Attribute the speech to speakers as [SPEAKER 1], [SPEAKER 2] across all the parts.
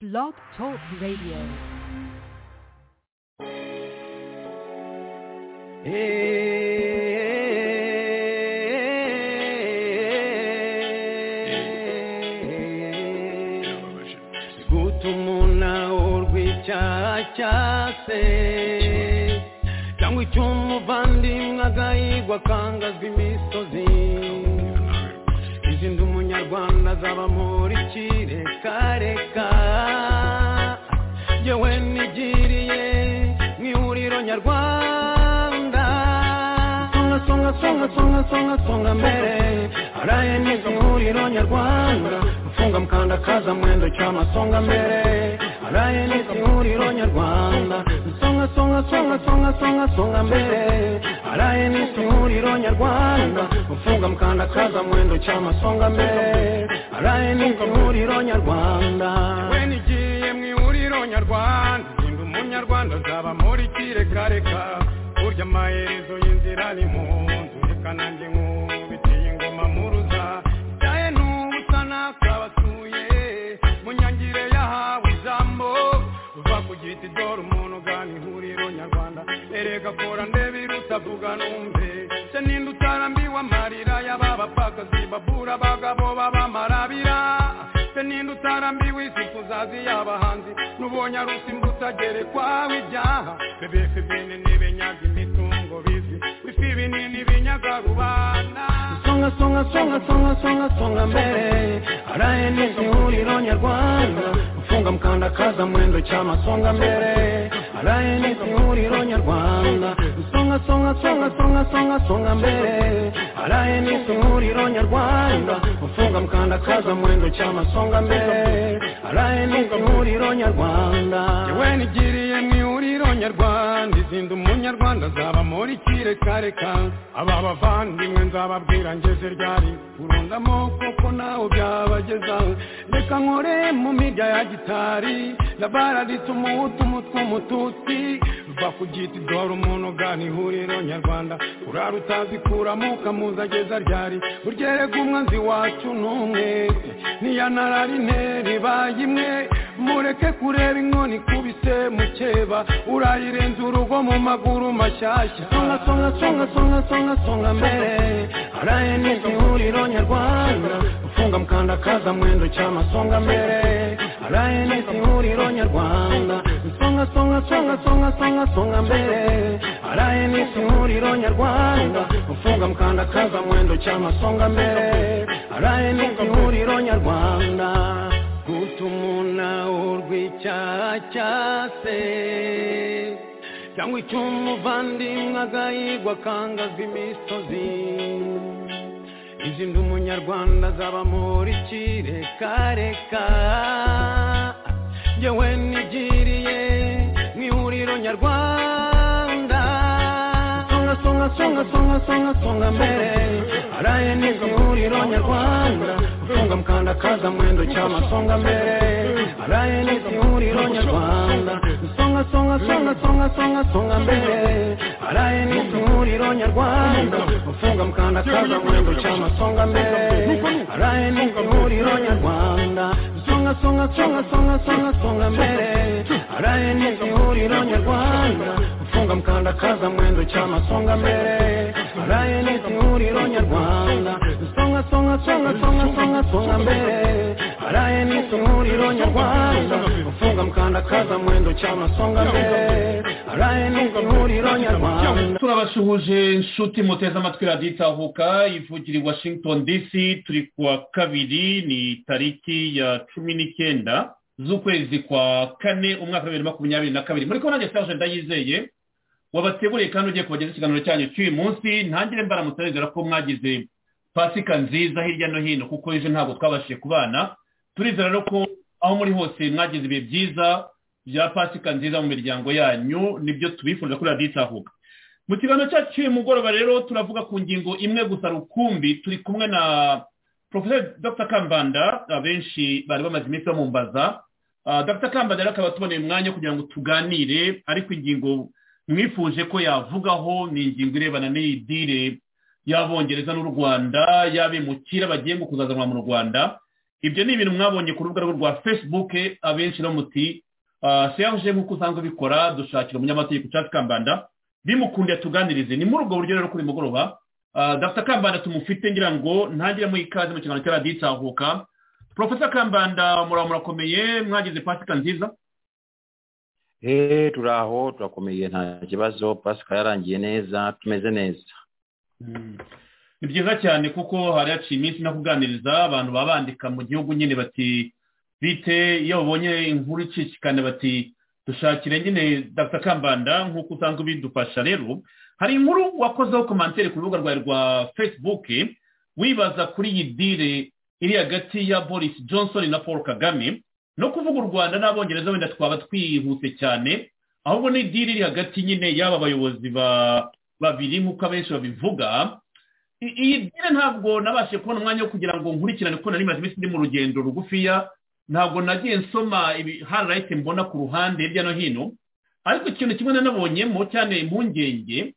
[SPEAKER 1] Blog Talk Radio.
[SPEAKER 2] guta umunawurwa urw'icyaha cya se cyangwa icy'umuvandimwe agahigwa akangazwa imisozi izindi umunyarwanda azaba muri kirekareka yewe nigiriye mu ihuriro nyarwanda songa songa songa songa songa songa mbere araye neza ihuriro nyarwanda gufunga mukanda kaza mwendo cyama songa mbere araye neza ihuriro nyarwanda songa songa songa songa songa songa mbere araye neza ihuriro nyarwanda gufunga mukanda kaza mwendo cyama songa mbere araye neza ihuriro nyarwanda we nigiye mu ihuriro nyarwanda ndi umunyarwanda azaba muri kirekareka burya amaherezo y'inzira ni mu nzu reka nanjye nkubitiye ingoma muruza cyaye n'ubusa nakabasuye mu nyangire yahawe ijambo uva ku giti dore umuntu ugana ihuriro nyarwanda erega kora ndebe irutavuga numve se ninde utarambiwe amarira y'aba bapfakazi babura abagabo b'abamarabira se ninde utarambiwe isi kuzazi y'abahanzi n'ubonye arusimba utagerekwaho ibyaha bebese bene ntibenyaga imitungo bizi bifi binini binyaga rubanda songa songa songa songa songa songa mbere araye neza ihuriro nyarwanda gufunga mukanda kaza mwendo cyama songa mbere araye neza ihuriro nyarwanda songa songa songa songa songa songa mbere araye neza ihuriro nyarwanda gufunga mukanda kaza mwendo cyama songa mbere araye neza ihuriro nyarwanda yewe nigiriye mu ihuriro nyarwanda izindi umunyarwanda azaba muri kirekareka aba bavandimwe nzababwira ngeze ryari kurundamo kuko nawe byabageza reka nkore mu mirya ya gitari labara rituma utumutu mututsi va ku giti dore umuntu ugana ihuriro nyarwanda urara utazi kuramo ukamuza ageza ryari uryerega umwanzi wacu n'umwe niyanararine ribaye imwe mureke kureba inkoni ikubise mukeba urayirenza urugo mu maguru mashyashya songa songa songa songa songa songa mbere araye neza ihuriro nyarwanda ufunga mukanda kaza mwendo cyama songa mbere araye neza ihuriro nyarwanda songa songa songa songa songa songa mbere araye neza ihuriro nyarwanda ufunga mukanda kaza mwendo cyama songa mbere araye neza ihuriro nyarwanda guta umuntu urw'icyaha cya se cyangwa icy'umuvandimwe agahigwa akangazwa imisozi izindi umunyarwanda azaba muri kirekareka yewe nigiriye mu ihuriro nyarwanda songa songa songa songa songa songa mbere araye neza ihuriro nyarwanda gufunga mukanda kaza mwendo cyama songa mbere araye neza ihuriro nyarwanda songa songa songa songa songa songa mbere araye neza ihuriro nyarwanda gufunga mukanda kaza mwendo cyama songa mbere araye neza ihuriro nyarwanda songa songa songa songa songa songa mbere araye neza ihuriro nyarwanda gufunga mukanda kaza mwendo cyama songa mbere araye neza ihuriro nyarwanda songa songa songa songa songa songa mbere araye neza ihuriro nyarwanda gufunga mukanda kaza mwendo cyama songa mbere araye neza ihuriro nyarwanda
[SPEAKER 3] turabasuhuje inshuti muteze amatwi radiyo itahuka ivugira i washington dc turi ku wa kabiri ni tariki ya cumi n'icyenda z'ukwezi kwa kane umwaka wa bibiri na makumyabiri na kabiri muri kubona nanjye serge ndayizeye wabateguriye kandi ugiye kubageza ikiganiro cyanyu cy'uyu munsi ntangire mbaramutegura ko mwagize pasika nziza hirya no hino kuko ejo ntabwo twabashije kubana turizera rero ko aho muri hose mwagize ibihe byiza bya pasika nziza mu miryango yanyu nibyo tubifuriza kuri radiyo itahuka mu kiganiro cyacu cy'uyu mugoroba rero turavuga ku ngingo imwe gusa rukumbi turi kumwe na profesor dr kambanda abenshi bari bamaze iminsi bamumbaza Ah, dr kambanda rero akaba atuboneye umwanya kugira ngo tuganire ariko ingingo mwifuje ko yavugaho ni ingingo irebana n'iyi dile y'abongereza n'u rwanda y'abimukira bagiye ngo kuzazanwa mu rwanda ibyo ni ibintu mwabonye ku rubuga rwe rwa facebook abenshi no muti seyahuje nk'uko usanzwe ubikora dushakira umunyamategeko cyangwa kambanda bimukundiye tuganirize ni muri ubwo buryo rero kuri mugoroba Ah, dr kambanda tumufite ngira ngo ntangiremo ikaze mu kiganiro cya radiyo itahuka profesa kambanda muraba murakomeye mwagize pasika nziza
[SPEAKER 2] eee turaho turakomeye nta kibazo pasika yarangiye neza tumeze neza
[SPEAKER 3] Mm. ni byiza cyane kuko hari haciye iminsi nakuganiriza abantu baba bandika mu gihugu nyine bati bite iyo babonye inkuru icicikana bati dushakire nyine dr kambanda nk'uko usanzwe ubidufasha rero hari inkuru wakozeho komantere ku rubuga rwawe rwa facebook wibaza kuri iyi dile iri hagati ya boris johnson na paul kagame no kuvuga u rwanda n'abongereza wenda twaba twihuse cyane ahubwo ni dile iri hagati nyine y'aba bayobozi ba- babiri nk'uko abenshi babivuga I- iyi dile ntabwo nabashije kubona umwanya wo kugira ngo nkurikirane kuko nari maze iminsi ndi mu rugendo rugufiya ntabgo nagiye nsoma ibi harayiti mbona ku ruhande hirya no hino ariko ikintu kimwe nanabonyemo cyane impungenge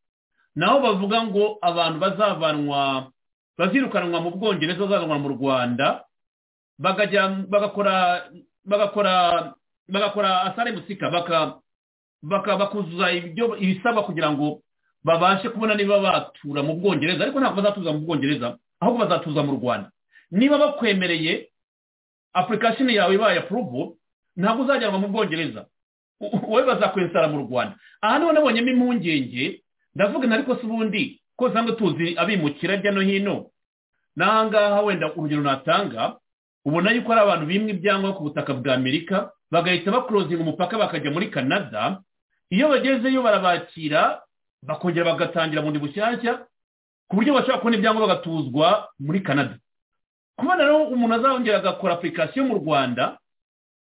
[SPEAKER 3] naho bavuga ngo abantu bazavanwa bazirukanwa mu bwongereza bazazanwa mu rwanda bakajya bagakora bagakora bagakora asare musika baka- baka- bakuzuza ibyo ibisabwa kugira ngo babashe kubona niba batura mu bwongereza ariko ntabwo bazatuza mu bwongereza ahubwo bazatuza mu rwanda niba bakwemereye apurikasiyo yawe ibaye apuruvu ntabwo uzajyanwa mu bwongereza U- wowe bazakwensara mu rwanda aha niho nabonyemo impungenge ndavuga ariko si ubundi ko usanga tuzi abimukira hirya no hino n'aha ngaha wenda urugero natanga ubona yuko hari abantu bimwe ibyangwa ku butaka bwa amerika bagahita bakurozinga umupaka bakajya muri canada iyo bagezeyo barabakira bakongera bagatangira bundi bushyashya ku buryo bashobora kubona ibyangombwa bagatuzwa muri canada kubona rero umuntu azongera agakora apurikasiyo mu rwanda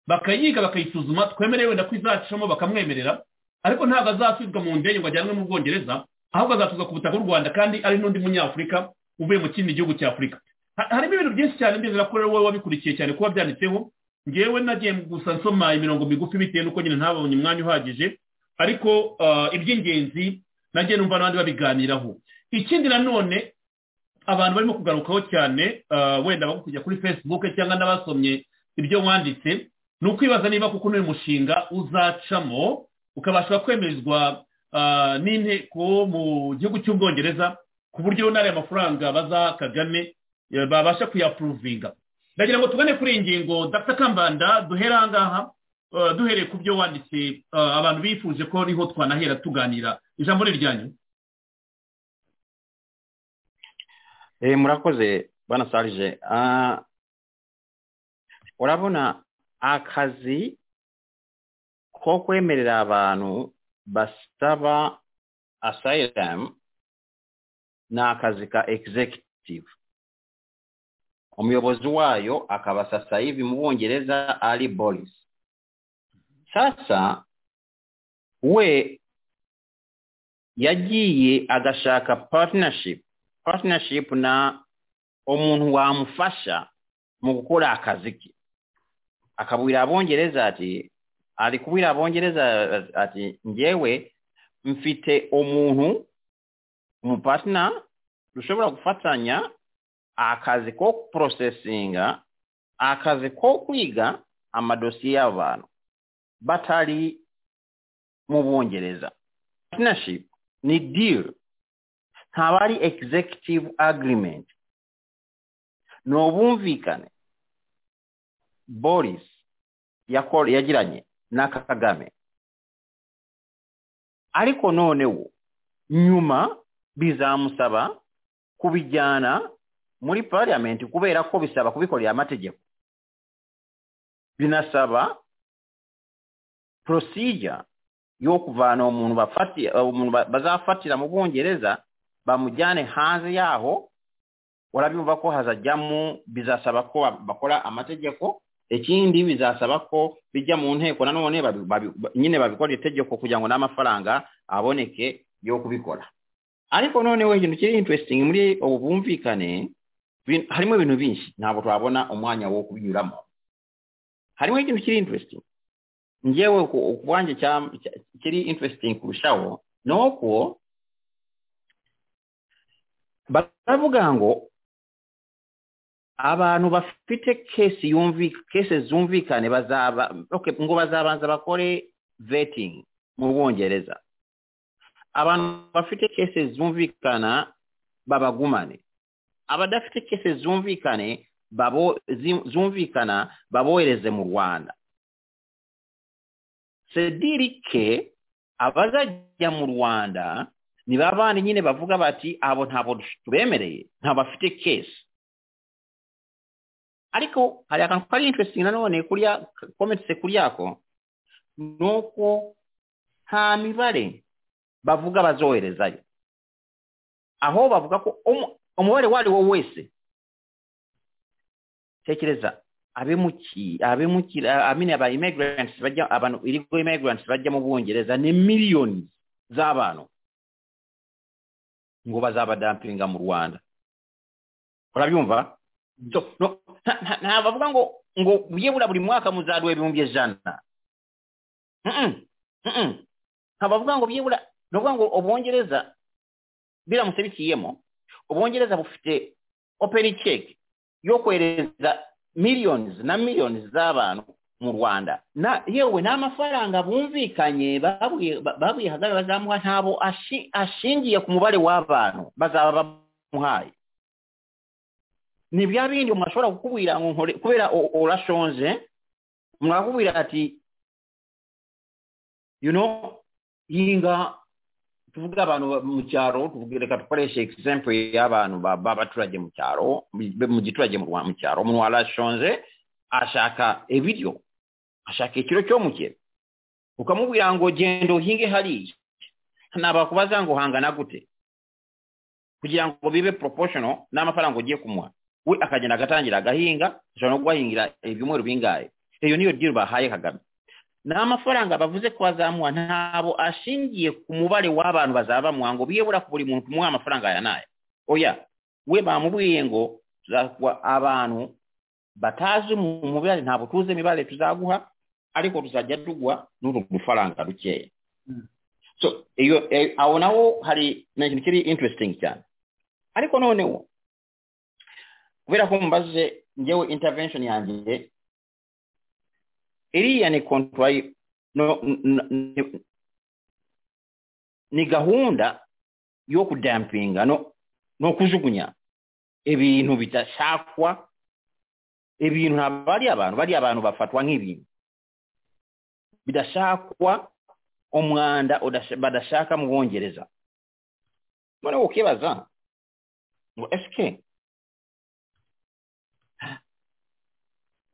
[SPEAKER 3] bakayiga bakayisuzuma twemerewe wenda ko izacamo bakamwemerera ariko ntabwo azasubizwa mu ndege ngo ajyanwe mu bwongereza ahubwo azatuzwa ku butaka bw'u rwanda kandi ari n'undi munyafurika uvuye mu kindi gihugu cya afurika Ha- harimo ibintu byinshi cyane ndizera ko rero wowe wabikurikiye cyane kuba byanditseho ngewe nagiye gusa nsoma imirongo migufi bitewe n'uko nyine ntabonye umwanya uhagije ariko ah, iby'ingenzi nagiye numva n'abandi babiganiraho ikindi nanone abantu barimo kugarukaho cyane ah, wenda bari kujya kuri facebook cyangwa n'abasomye ibyo wanditse ni ukwibaza niba kuko n'uyu mushinga uzacamo ukabasha kwemezwa ah, n'inteko mu gihugu cy'ubwongereza ku buryo n'ariya mafaranga baza kagame eh, babasha kuyapuruvinga ndagira ngo tugane kuri iyi ngingo dr kambanda duhere aha ngaha ah, duhereye ku byo wanditse ah, abantu bifuje ko niho twanahera tuganira ijambo ni ryanyu
[SPEAKER 2] eee murakoze bana sarije Ah, urabona akazi ko kwemerera abantu basaba asylum ni akazi ka executive umuyobozi wayo akaba sasa hivi mu bwongereza ari boris sasa we yagiye agashaka partnership partnership na umuntu wamufasha mu gukora akazi ke akabwira abongereza ati ari kubwira abongereza ati ngewe mfite umuntu umupartner dushobora gufatanya akazi ko processinga akazi ko kwiga amadosiye y'abantu batari mu bwongereza partnership ni deal ntabwo ari executive agreement ni ubumvikane boris yako- yagiranye na kagame ariko noneho nyuma bizamusaba kubijyana muri parliament kubera ko bisaba kubikorera amategeko binasaba procedure yo kuvana uwo muntu bafati- umuntu ba- bazafatira mu bwongereza bamujyane hanze yaho urabimva ko hazajyamo bizasaba ko ba- bakora amategeko ikindi bizasaba ko bijya mu nteko nanone babi- babi- ba- nyine babikora itegeko kugira ngo n'amafaranga aboneke yo kubikora ariko noneho ikintu kiri interesting muri ubu bwumvikane bin- harimo ibintu byinshi ntabwo twabona umwanya wo kubinyuramo harimo ikintu kiri interesting ngewe ku ku bwanjye cya- cya- kiri interesting kurushaho ni uko baravuga ngo
[SPEAKER 3] abantu bafite kesi yumvi kesi zumvikane bazaba okay, ngo bazabanza bakore vetting mu bwongereza abantu bafite kesi zumvikana babagumane abadafite kesi zumvikane babo zi- zumvikana babohereze mu rwanda sedirike abazajya mu rwanda ni ba bandi nyine bavuga bati abo ntabwo tubemereye ntabwo bafite kesi ariko hari akantu kari interesting nanone kuriya komentse kuri yako ni uko nta mibare bavuga bazoherezayo aho bavuga ko umu- umubare uwo ari wo wese tekereza abemuki abemuki amine aba immigrants bajya abantu irigo immigrants bajya mu Bwongereza ni miliyoni z'abantu ngo bazabadampinga mu Rwanda urabyumva so no, nta- nta- nta bavuga ngo ngo byibura buri mwaka muzaduha ibihumbi ijana Mm-mm, mm-mm. nta bavuga ngo byibura ni ukuvuga ngo ubwongereza biramutse bikiyemo ubwongereza bufite openi ceki yo kohereza millions na millions z'abantu mu rwanda na yewe n'amafaranga bumvikanye babwiye ba- babwiye hagara bazamuha ntabo ashi- ashingiye ku mubare w'abantu bazaba bamuhaye ni bya bindi umuntu ashobora kukubwira ngo nkore kubera o- urashonje mwakubwira ati you know yinga tuvuge abantu ba- mu cyaro tuvuge reka dukoreshe example y'abantu ba- b'abaturage mu cyaro mu- mu giturage mu Rwa- mu cyaro umuntu arashonje ashaka ibiryo ashaka ikiro cyo mukera ukamubwira ngo genda uhinge hariya nabakubaza ngo hangana gute kugira ngo bibe proportional n'amafaranga ugiye kumuha we akagenda agatangira agahinga ashobora no guhahingira ibyumweru bingahe iyo niyo deal bahaye kagame n'amafaranga bavuze ko bazamuha ntabo ashingiye ku mubare w'abantu bazaba bamuha ngo biyebura ku buri muntu tumuha amafaranga aya n'aya oya we bamubwiye ngo tuzakuha abantu batazi mu mubare ntabwo tuzi imibare tuzaguha ariko tuzajya tugwa n'uru dufaranga dukeya so iyo eh, aho naho hari ni ikintu kiri interesting cyane ariko noneho kubera ko mumbaze njyewe intervention yanjye iriya ni kontwari no, n- n- ni- ni gahunda yo kudampinga no, no kujugunya ibintu bidashakwa ibintu ntabwo ari abantu bari abantu bafatwa nk'ibintu bidashakwa umwanda udasha- badashaka mu bongereza noneho ukibaza ngo esike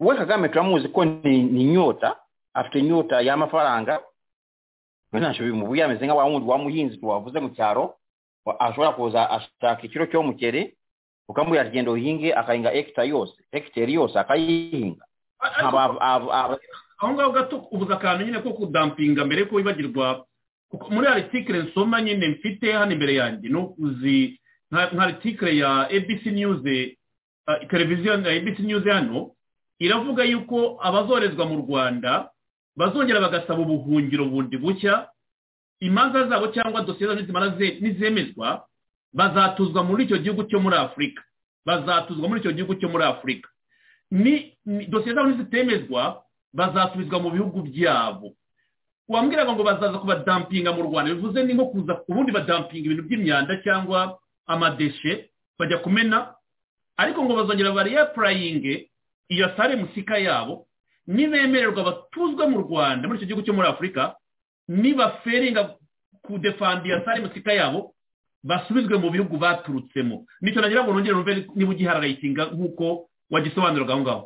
[SPEAKER 3] we kagame turamuzi ko ni, ni nyota afite inyota y'amafaranga ntacyo bimubuye ameze nka wa wundi wa muhinzi tuwavuze mu cyaro wa- ashobora kuza ashaka ikiro cyo mukere ukamubwira ati genda uhinge akahinga hegita yose hegitari yose akayihinga
[SPEAKER 4] Ariko
[SPEAKER 3] Aba- aba- aba-
[SPEAKER 4] aho ngaho gato ubuze akantu nyine ko kudampinga mbere yuko wibagirwa kuko muri aritikire nsoma nyine mfite hano imbere yanjye ni uzi nka nka aritikire ya abc news eh, televiziyo ya abc news hano iravuga yuko abazoherezwa mu rwanda bazongera bagasaba ubuhungiro bundi bushya imanza zabo cyangwa dosiye zabo nizimara ze- nizemezwa bazatuzwa muri icyo gihugu cyo muri afurika bazatuzwa muri icyo gihugu cyo muri afurika ni ni- dosiye zabo nizitemezwa bazasubizwa mu bihugu byabo wambwiraga ngo bazaza kubadampinga mu rwanda bivuze ni nko kuza ku bundi badampinga ibintu by'imyanda cyangwa amadeshe bajya kumena ariko ngo bazongera bariyapurayinge iyo sare musika yabo nibemererwa batuzwe mu rwanda muri icyo gihugu cyo muri afurika nibaferinga kudefanda iyo sare musika yabo basubizwe mu bihugu baturutsemo nicyo nagira ngo nongere numve niba ugihararayitinga nk'uko wagisobanuraga aho ngaho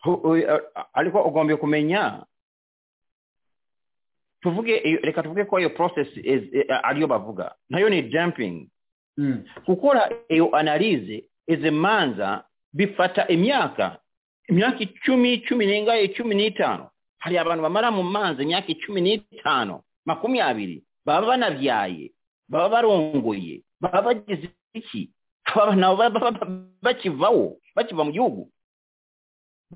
[SPEAKER 3] hu- hu- ariko ugombye kumenya tuvuge iyo- reka tuvuge ko iyo process is- eh, ariyo bavuga nayo ni dumping
[SPEAKER 4] Mm.
[SPEAKER 3] gukora iyo analize izi manza bifata imyaka imyaka icumi icumi n'ingahe icumi n'itanu hari abantu bamara mu manza imyaka icumi n'itanu makumyabiri baba banabyaye baba barongoye baba bagize iki baba nabo baba- baba- bakivaho bakiva mu gihugu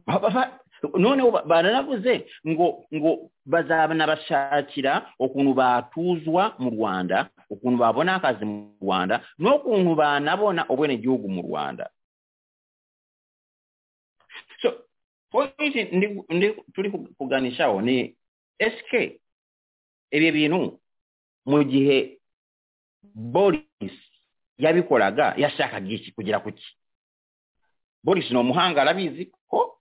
[SPEAKER 3] Baba ba- noneho ba- baranavuze ngo ngo bazanabashakira ukuntu batuzwa mu rwanda ukuntu babona akazi mu rwanda n'ukuntu banabona ubwenegihugu mu rwanda
[SPEAKER 5] pointi ndi- ndi- tuli ku- kuganishawo ni sk ebyo bintu mu gihe boris yabikolaga yashakaga iki kugira kuki boris ni umuhanga arabizi ko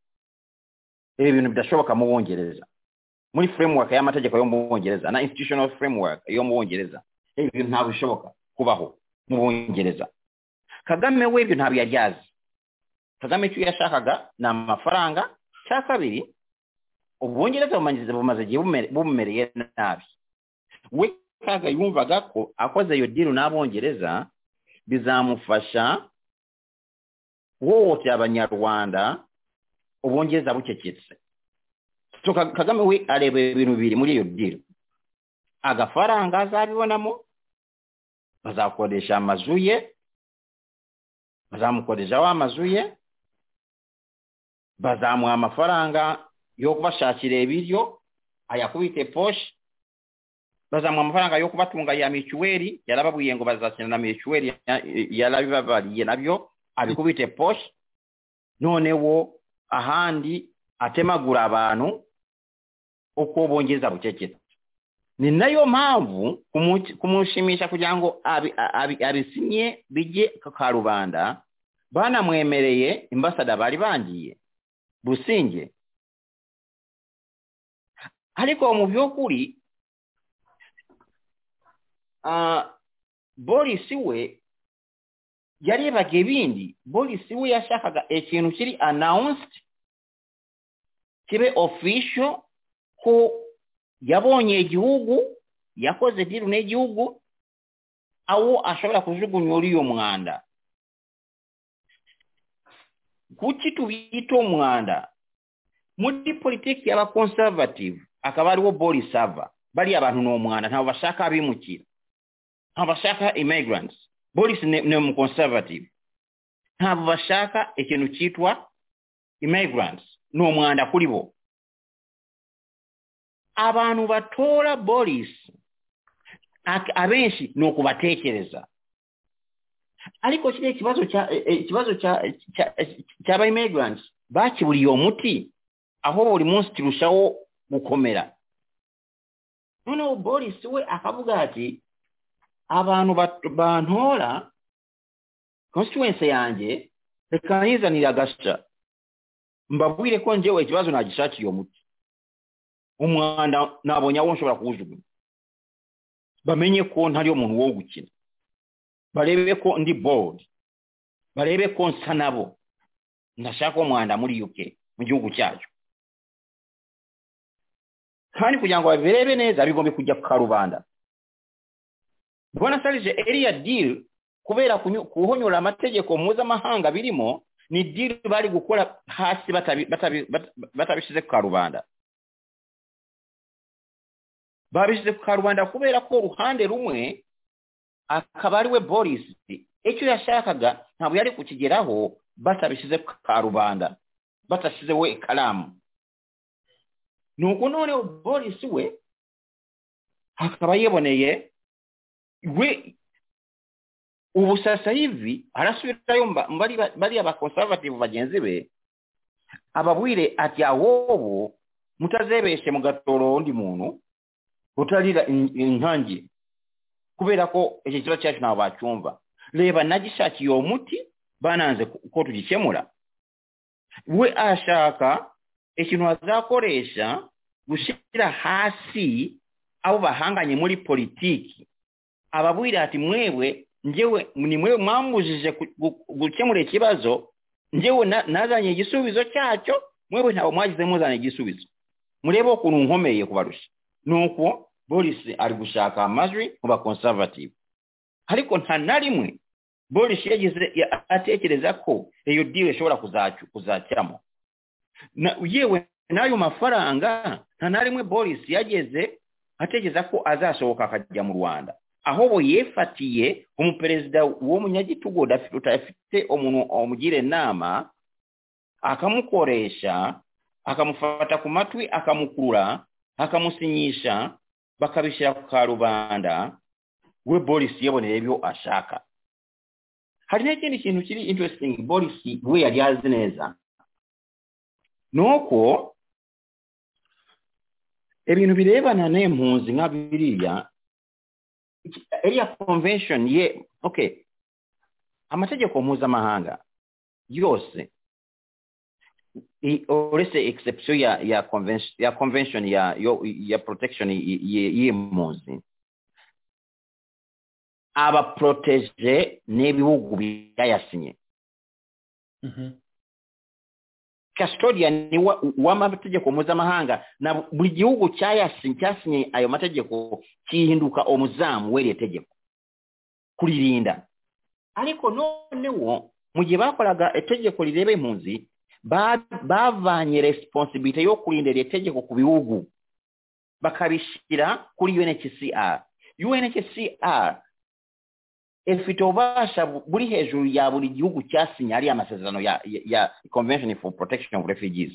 [SPEAKER 5] ebyo bintu bidashoboka mu bungereza muri framework y'amategeko yo mu bungereza na institutional framework yo mu bungereza ebyo bintu ntabwo bishoboka kubaho mu bungereza kagame we ibyo ntabwo yari yazi kagame icyo yashakaga ni amafaranga cya kabiri ubwongereza bumaze- bumaze igihe bumere- bumumereye nabi we kaga yumvaga ko akoze iyo diru n'abongereza bizamufasha wohotera abanyarwanda ubongereza bucecetse so Ka- kagame we areba ibintu bibiri muri iyo diru agafaranga azabibonamo bazakoresha amazu ye bazamukoresha wa mazu ye bazamuha amafaranga yo kubashakira ibiryo ayakubite poshi bazamuha amafaranga yo kubatunga ya mituweli yarababwiye ngo bazakina na mituweli ya- yarabibabariye nabyo abikubite poshi noneho ahandi atemagura abantu uko bongeza bucecetse ni nayo mpamvu kumu- kumushimisha kugira ngo abi- abi- abisinye bijye ku karubanda banamwemereye imbasada bari bangiye businge ariko mu by'ukuri ah, boris we yarebaga ibindi boris we yashakaga ikintu kiri announced kibe official ko yabonye igihugu yakoze diru n'igihugu aho ashobora kujugunya uriyo mwanda kuki tubita umwanda muri politiki y'abakonservative akaba ariwo boris ava bariya bantu ni umwanda ntabwo bashaka abimukira ntabwo bashaka immigrants boris ni ni umuconservative ntabwo bashaka ikintu cyitwa immigrants ni umwanda kuri bo abantu batora boris ak- abenshi ni ukubatekereza ariko kiriya kibazo cya eh, eh, ikibazo cya cya- cy'aba immigrants bakiburiye uwo muti aho buri munsi kirushaho gukomera noneho boris we akavuga ati abantu bat- bantora constituency yanjye reka nizanire agasha mbabwire ko njyewe ikibazo nagishakiye uwo muti umwanda nabonye aho nshobora kuwujugunya bamenye ko ntari umuntu wo gukina barebe ko ndi bold barebe ko nsa nabo ndashaka umwanda muri uk mu gihugu cyacu kandi kugira ngo babirebe neza bigombe kujya ku karubanda bona sarije eriya diri kubera kunyu- kuhonyora amategeko mpuzamahanga birimo ni diri bari gukora hasi batabi- batabi- bata- batabishyize ku karubanda babishyize ku karubanda kubera ko uruhande rumwe akaba ari we boris icyo yashakaga ntabwo yari kukigeraho batabishyize ku karubanda badashyizeho ikaramu nuko noneho boris we akaba yiboneye we ubu sasa hivi arasubirayo mu ba- mu bari bariya bakonservative bagenzi be ababwire ati ahobo mutazebeshe mugatoro undi muntu utarira in- inkangi kubera ko icyo kibazo cyacu ntabwo bacyumva reba nagishakiye uwo muti bananze ku- ko tugikemura we ashaka ikintu azakoresha gushyira hasi abo bahanganye muri politiki ababwira ati mwewe njyewe ni mwewe mwambujije ku- gu- gukemura ikibazo njyewe na- nazanye igisubizo cyacyo mwewe ntabwo mwagize muzana igisubizo murebe ukuntu nkomeye kubarusha nuko boris ari gushaka amajwi mu bakonservative ariko nta na rimwe boris yagize ya- atekereza ko iyo diri ishobora kuzacu- kuzakeramo Na- yewe n'ayo mafaranga nta na rimwe boris yageze atekereza ko azasohoka akajya mu rwanda ahobo yefatiye umuperezida w'umunyagitugu udaf- udafite umuntu umugira inama akamukoresha akamufata ku matwi akamukurura akamusinyisha bakabishyira ku karubanda we boris yaboneye ibyo ashaka hari n'ikindi kintu kiri interesting boris we yari azi neza n'okwo ebintu bireebana n'empunzi nga biriya eriya convention ye okay amategeko mpuzamahanga yose i- olese exception ya ya convention ya convention ya yo- ya protection y- y- y'empunzi abaprotege n'ebibugu byayasinye
[SPEAKER 3] Mhm.
[SPEAKER 5] custodian wa- w'amategeko mpuzamahanga na buli gihugu kyayasinye kyasinye ayo mategeko kihinduka omuzaamu w'eryo tegeko kulirinda ariko noonewo mu gye baakolaga ettegeko lireba empunzi ba- baavaanye responsibility y'okulinda eryo ettegeko ku biwugu bakabishyira kuri unhcr unhcr efite obubasha bu- buli hejuru ya buli gihugu kyasinye ali amasezerano ya, ya, ya convention for protection of refugees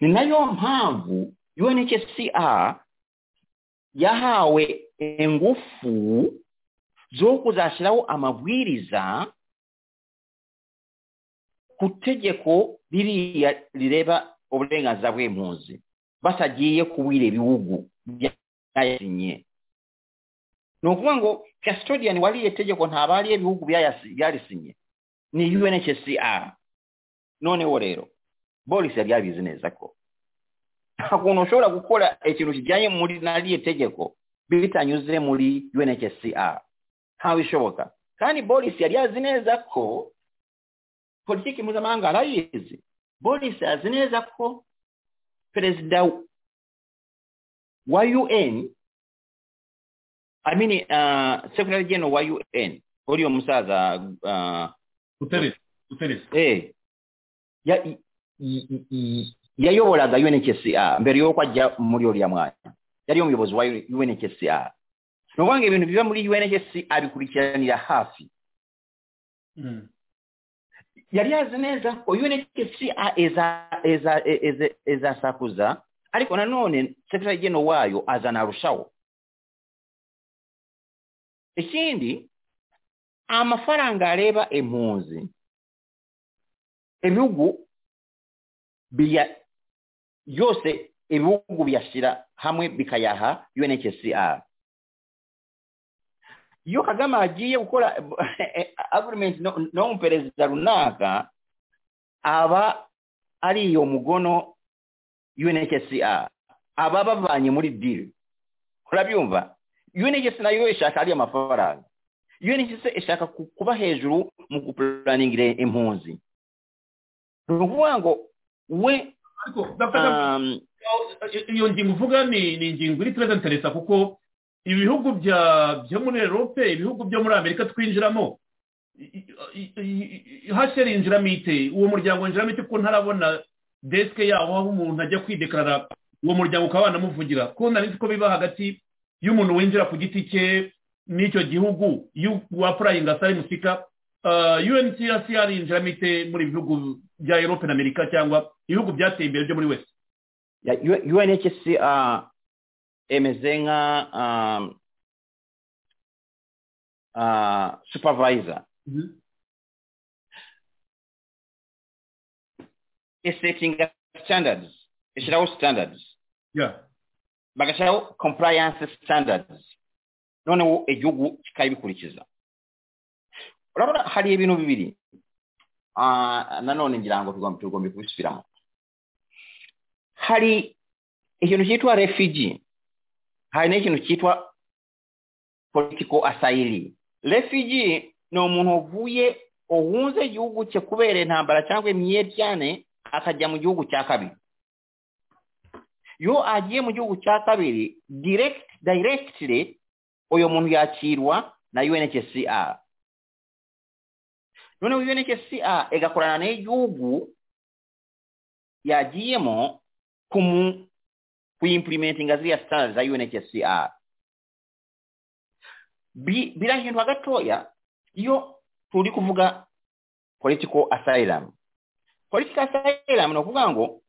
[SPEAKER 5] ni nayo mpamvu unhcr yahawe engufu z'okuzashyiraho amabwiriza ku ttegeko liriya lireba obulenganzira bw'empunzi basagiye kubwira ebiwugu byayasinye n'okuba ngu custodian waliyo ettegeko ntabaali ebiwugu byayasi- byalisinye ni unhcr noonewo leero bolis yali abizinezako kuno osobola kukola ekintu kijanye muli nali ettegeko bitanyuze muli unhcr hawibishoboka kandi bolis yali azinezako politiki mpuzamahanga arayizi bolis azi neza ko perezida wa un I mean, uh, secretary general wa un oliyo omusaza uh,
[SPEAKER 3] guteresa guteresa
[SPEAKER 5] eh, ya- i- i- i- yayobolaga unhcr mbere y'okwajja muli olya mwanya yali omuyobozi wa unhcr nobwanga ebintu biva muli unhcr bikurikiranira hafi
[SPEAKER 3] Mhm.
[SPEAKER 5] yali azi neza ko unhcr eza eza eza- ezasakuza ariko nanone secretary general waayo aza narushawo ekindi amafaranga aleeba empunzi ebibugu bya byose ebibugu byasira hamwe bikayaha unhcr yo kagama agiye gukora agreement no- n'omuperezida runaka aba ariyo mugono unhcr aba bavanye muri deal urabyumva unhcr nayo ishaka ariyo amafaranga unhcr ishaka ku- kuba hejuru mu gupulaningira impunzi ni ukuvuga ngo we
[SPEAKER 3] ariko Dr. Kagame,
[SPEAKER 5] um,
[SPEAKER 3] iyo ngingo uvuga ni ni ingingo iri tureza interesa kuko ibihugu bya byo muri erope ibihugu byo muri amerika twinjiramo hasheri yinjiramo ite uwo muryango winjiramo ite kuko ntarabona desike yawo aho umuntu ajya kwidekarara uwo muryango ukaba wanamuvugira kuko nari ko biba hagati y'umuntu winjira ku giti cye n'icyo gihugu yu- wapurayinga sari musika uncr yinjiramo ite muri ibihugu bya erope na amerika cyangwa ibihugu byateye imbere byo muri wese
[SPEAKER 5] ya U- UNHCR emeze nka um, uh, supervisor esetting standards eshyiraho standards
[SPEAKER 3] Yeah.
[SPEAKER 5] bagashyiraho compliance standards noneho igihugu kikabikurikiza urabona hari ibintu bibiri Ah, nanone ngira ngo tugomba tugomba kubisubiramo hari ikintu cyitwa refugee hari n'ikintu cyitwa political asayiri refugee ni umuntu wavuye uhunze igihugu cye kubera intambara cyangwa imyiryane akajya mu gihugu cya kabiri iyo agiye mu gihugu cya kabiri direct directly uyu muntu yakirwa na unhcr noneho unhcr igakorana n'igihugu yagiyemo kumu kuimplementinga ziriya standard za unhcr Bi- birahindwa gatoya iyo turi kuvuga political asylum political asylum ni ukuvuga ngo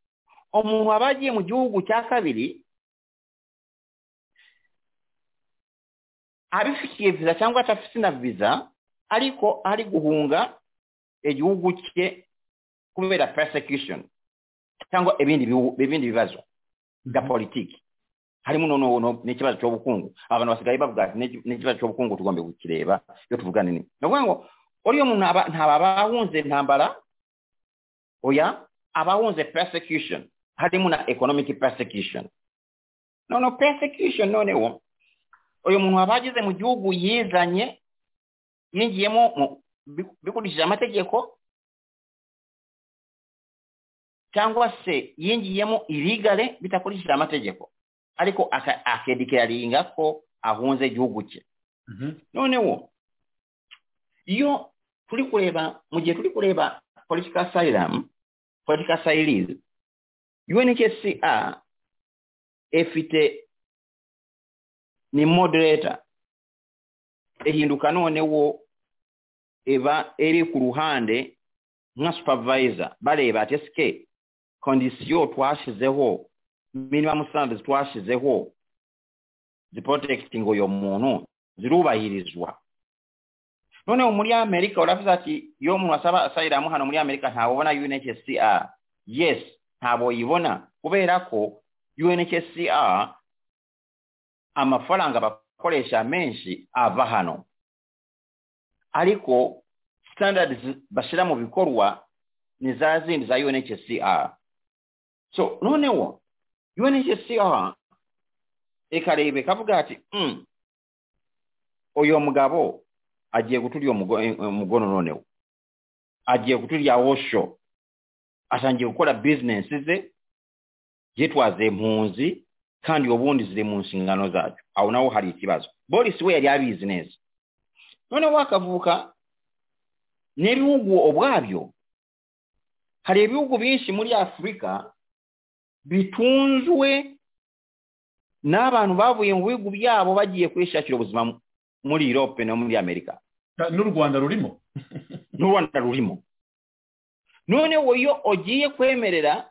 [SPEAKER 5] umuntu aba agiye mu gihugu cya kabiri abifitiye viza cyangwa atafite na viza ariko ari guhunga igihugu cye kubera persecution cyangwa ibindi biwu- ibindi bibazo bya politiki harimo noneho no- n'ikibazo cy'ubukungu abantu basigaye bavuga ati "N'iki- n'ikibazo cy'ubukungu tugomba kukireba iyo tuvugana ni ni ukuvuga ngo uriya muntu aba- ntaba abahunze intambara oya abahunze persecution harimo na economic persecution noneho persecution noneho uyu muntu waba ageze mu gihugu yizanye yinjiyemo mu- bi- bikurikije amategeko cyangwa se yinjiyemo irigale bidakurikije amategeko ariko aka- akedikeraringa ko ahunze igihugu cye noneho iyo turi kureba mu gihe turi kureba political asylum political asylum unhcr efite ni moderator ehinduka noneho eba eri ku ruhande nka supervisor bareba ati esike kondisiyo twashyizeho minimum standards twashyizeho ziprotecting uyo muntu zirubahirizwa noneho muri amerika uravuze ati iyo umuntu asaba asayiramu hano muri amerika ntabobona unhcr yes ntabwo yibona kubera ko unhcr amafaranga bakoresha menshi ava hano ariko standards bashyira mu bikorwa ni za zindi za unhcr so noneho unhcr ikareba ikavuga ati mm, uyu mugabo agiye guturya umugono noneho agiye guturya wosho atangiye gukora bizinesi ze yitwaza impunzi kandi ubundi ziri mu nshingano zacu aho naho hari ikibazo boris we yari abizi neza noneho hakavuka n'ibihugu ubwabyo hari ibihugu byinshi muri afurika bitunzwe n'abantu bavuye mu bihugu byabo bagiye kwishakira ubuzima mu- muri europe no muri amerika
[SPEAKER 3] Ta- n'u rwanda rurimo
[SPEAKER 5] n'u rwanda rurimo noneho iyo ugiye kwemerera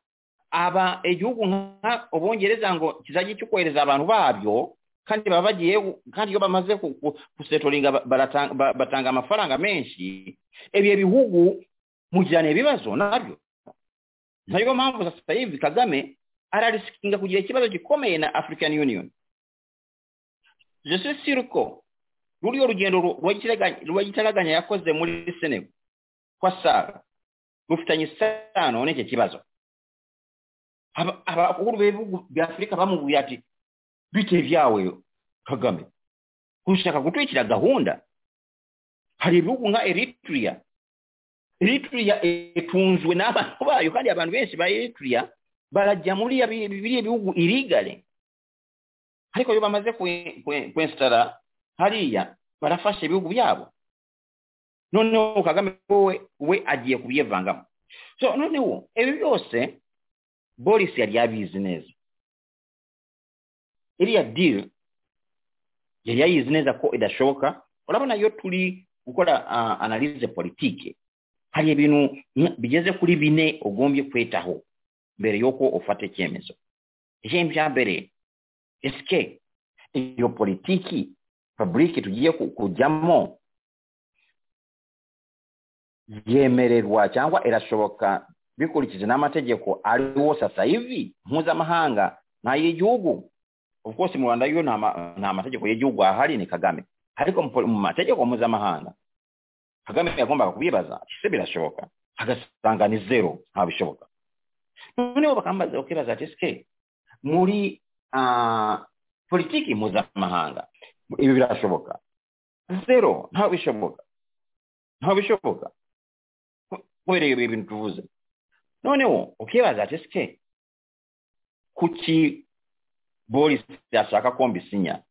[SPEAKER 5] aba igihugu nka ubwongereza ngo kizajye cyokohereza abantu babyo kandi baba bagiye kandi iyo bamaze ku- ku- gusetoringa ba- barata- ba- batanga amafaranga menshi ibyo bihugu mugirana ibibazo nabyo niyo mpamvu sasa yivi kagame ararisikinga kugira ikibazo gikomeye na african union jese siruko ruriyo rugendo ru- rwagitaraga- rwagitaraganya yakoze muri senego kwa sara rufitanye isano n'icyo kibazo Aba- abakuru b'ibihugu bya afurika bamubwiye ati bite byawe kagame ushaka gutwikira gahunda hari ibihugu nka eritrea eritrea itunzwe n'abantu bayo kandi abantu benshi ba eritrea barajya muri ya bi- biriya bihugu irigale ariko iyo bamaze kwe- kwe- kwensitara hariya barafasha ibihugu byabo noneho kagame wowe we agiye kubyivangamo so noneho ibi byose boris yari yabizi neza iriya diri yari yayizi neza ko idashoboka urabona iyo turi gukora ah, analize politike hari ibintu nka- bigeze kuri bine ugombye kwitaho mbere y'uko ufata icyemezo ijambo rya mbere esike iyo politiki fabric tugiye ku- kujyamo yemererwa cyangwa irashoboka bikurikije n'amategeko ariwo sasa hivi mpuzamahanga n'ay'igihugu of course mu rwanda yo nta ma- nta mategeko y'igihugu ahari ni kagame ariko mu poli- mu mategeko mpuzamahanga kagame yagombaga kubibaza ese birashoboka agasanga ni zero ntabishoboka noneho bakambaza bakibaza ati ese muri ah, politiki mpuzamahanga ibi birashoboka zero ntabwo bishoboka ntabwo bishoboka Ku- kubera ibyo bintu tuvuze noneho ukibaza ati sike kuki boris yashaka ko mbisinya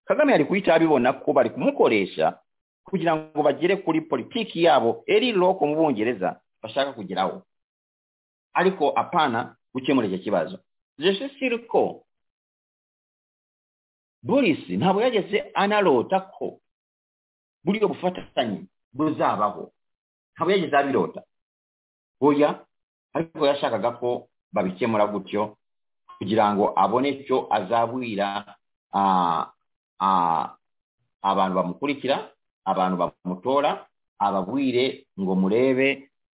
[SPEAKER 5] kagame yari kuhita abibona ko bari kumukoresha kugira ngo bagere kuri politiki yabo eri loko mu bongereza bashaka kugeraho ariko apana gukemura icyo kibazo jeshe siriko boris ntabwo yageze anarota ko buriya bufatanye buzabaho ntabwo yageze abirota oya ariko yashakaga ko babikemura gutyo kugira ngo abone icyo azabwira ah, ah, abantu bamukurikira abantu bamutora ababwire ngo murebe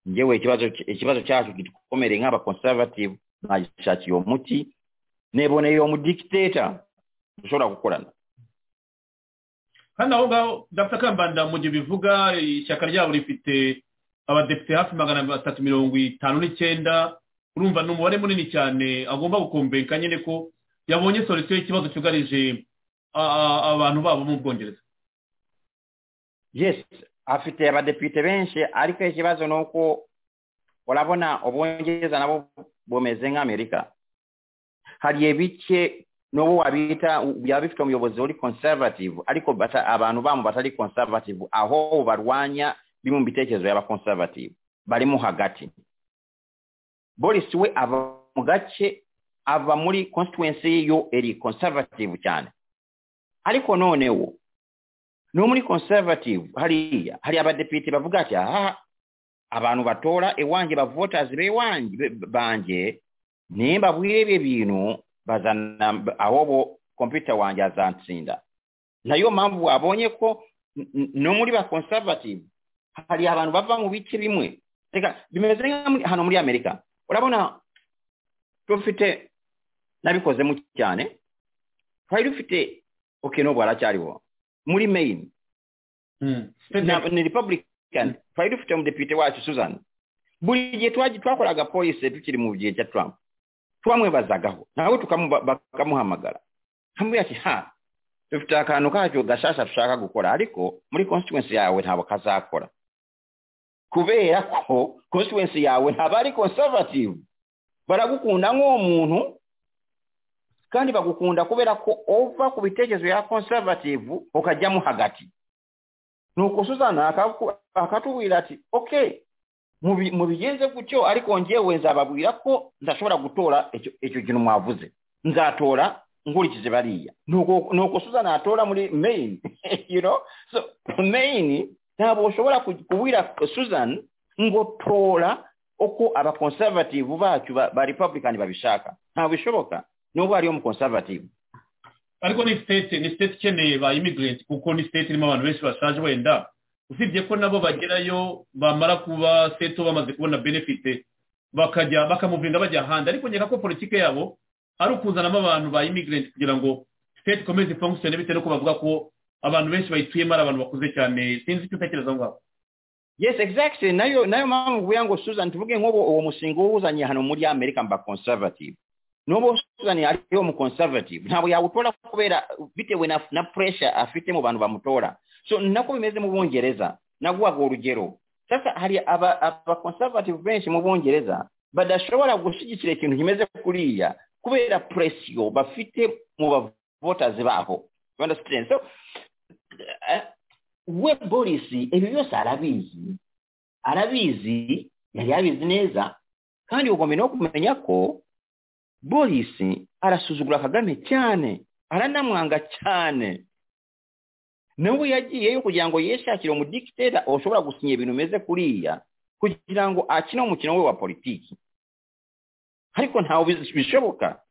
[SPEAKER 5] ngewe ikibazo ikibazo cyacu gikomere nk'abakonservative nagishakira umuti neboneye uwo mudikiteta dushobora gukorana
[SPEAKER 3] kandi aho ngaho dapfa kambanda mu gihe bivuga ishyaka ryabo rifite abadepite hafi magana atatu mirongo itanu n'icyenda urumva ni umubare munini cyane agomba gukombeka nyine ko yabonye solisiyo y'ikibazo cyugarije a- a- abantu babo mu bwongereza
[SPEAKER 5] yes afite abadepite benshi ariko ikibazo ni uko urabona ubwongereza nabo bumeze nk'amerika hari ibice n'ubu wabita byaba bifite umuyobozi uri conservative ariko bata- abantu bamo batari conservative aho barwanya bimwe mu bitekerezo y'aba conservative barimo hagati boris we ava mu gace ava muri constituency yo eri conservative cyane ariko noneho no muri conservative hariya hari abadepite bavuga ati aha abantu batora iwanjye bavotazi bewanjye be- banjye nimba bwire ibyo bintu bazana aho bo kompiyuta wanjye azansinda nayo mpamvu abonye ko n- n- no muri ba conservative hari abantu bava mu bice bimwe reka bimeze nka muri- hano muri amerika urabona dufite nabikozemo cyane twari dufite okay n'ubu haracyariho muri maine na- ni republican twari dufite umudepite wacu susan buri gihe twaji- twakoraga polisi tukiri mu gihe cya trump twamwibazagaho nawe tukamu- bakamuhamagara amubwira ati ha dufite akantu kacyo gashasha dushaka gukora ariko muri constituency yawe ntabwo kazakora kubera ko constituency yawe ntabwo ari conservative baragukunda nk'umuntu kandi bagukunda kubera ko ova ku bitekerezo ya conservative ukajyamo hagati nuko suzana akaku- akatubwira ati okay mubi- mubigenze gutyo ariko njyewe nzababwira ko ndashobora gutora icyo icyo kintu mwavuze nzatora nkurikize bariya nuko nuko suzana atora muri maine you know so maine ntabwo ushobora ku- kubwira suzan ngo tora uko abakonservative bacu ba, ba republican babishaka ntabwo bishoboka nubwo hariyo umukonservative
[SPEAKER 3] ariko ni state ni state ikeneye ba immigrant kuko ni state irimo abantu benshi bashaje wenda usibye ko nabo bagerayo bamara kuba seto bamaze kubona benefit bakajya bakamuvinda bajya ahandi ariko nkeka ko politike yabo ari ukuzanamo abantu ba immigrant kugira ngo state ikomeze function bitewe nuko bavuga ko abantu benshi bayituyemo ari abantu bakuze cyane sinzi icyo utekereza aho ngaho
[SPEAKER 5] yes exactly nayo nayo mpamvu nguya ngo susan tuvuge nk'ubu uwo mushinga uwuzanye hano muri amerika mba conservative n'ubu susan ariyo mu conservative ntabwo yawutora kubera bitewe na, na pressure afite mu bantu bamutora so nako bimeze mu bungereza naguhaga urugero sasa hari aba, aba conservative benshi mu bungereza badashobora gushyigikira ikintu kimeze kuriya kubera pressure bafite mu bavoters babo you understand so eh, we boris ibi byose arabizi arabizi yari yabizi neza kandi ugomba no kumenya ko boris arasuzugura kagame cyane aranamwanga cyane nawe yagiyeyo kugira ngo yishakire umudikitera ushobora gusinya ibintu bimeze kuriya kugira ngo akine umukino we wa politiki ariko ntawe bizi- bishoboka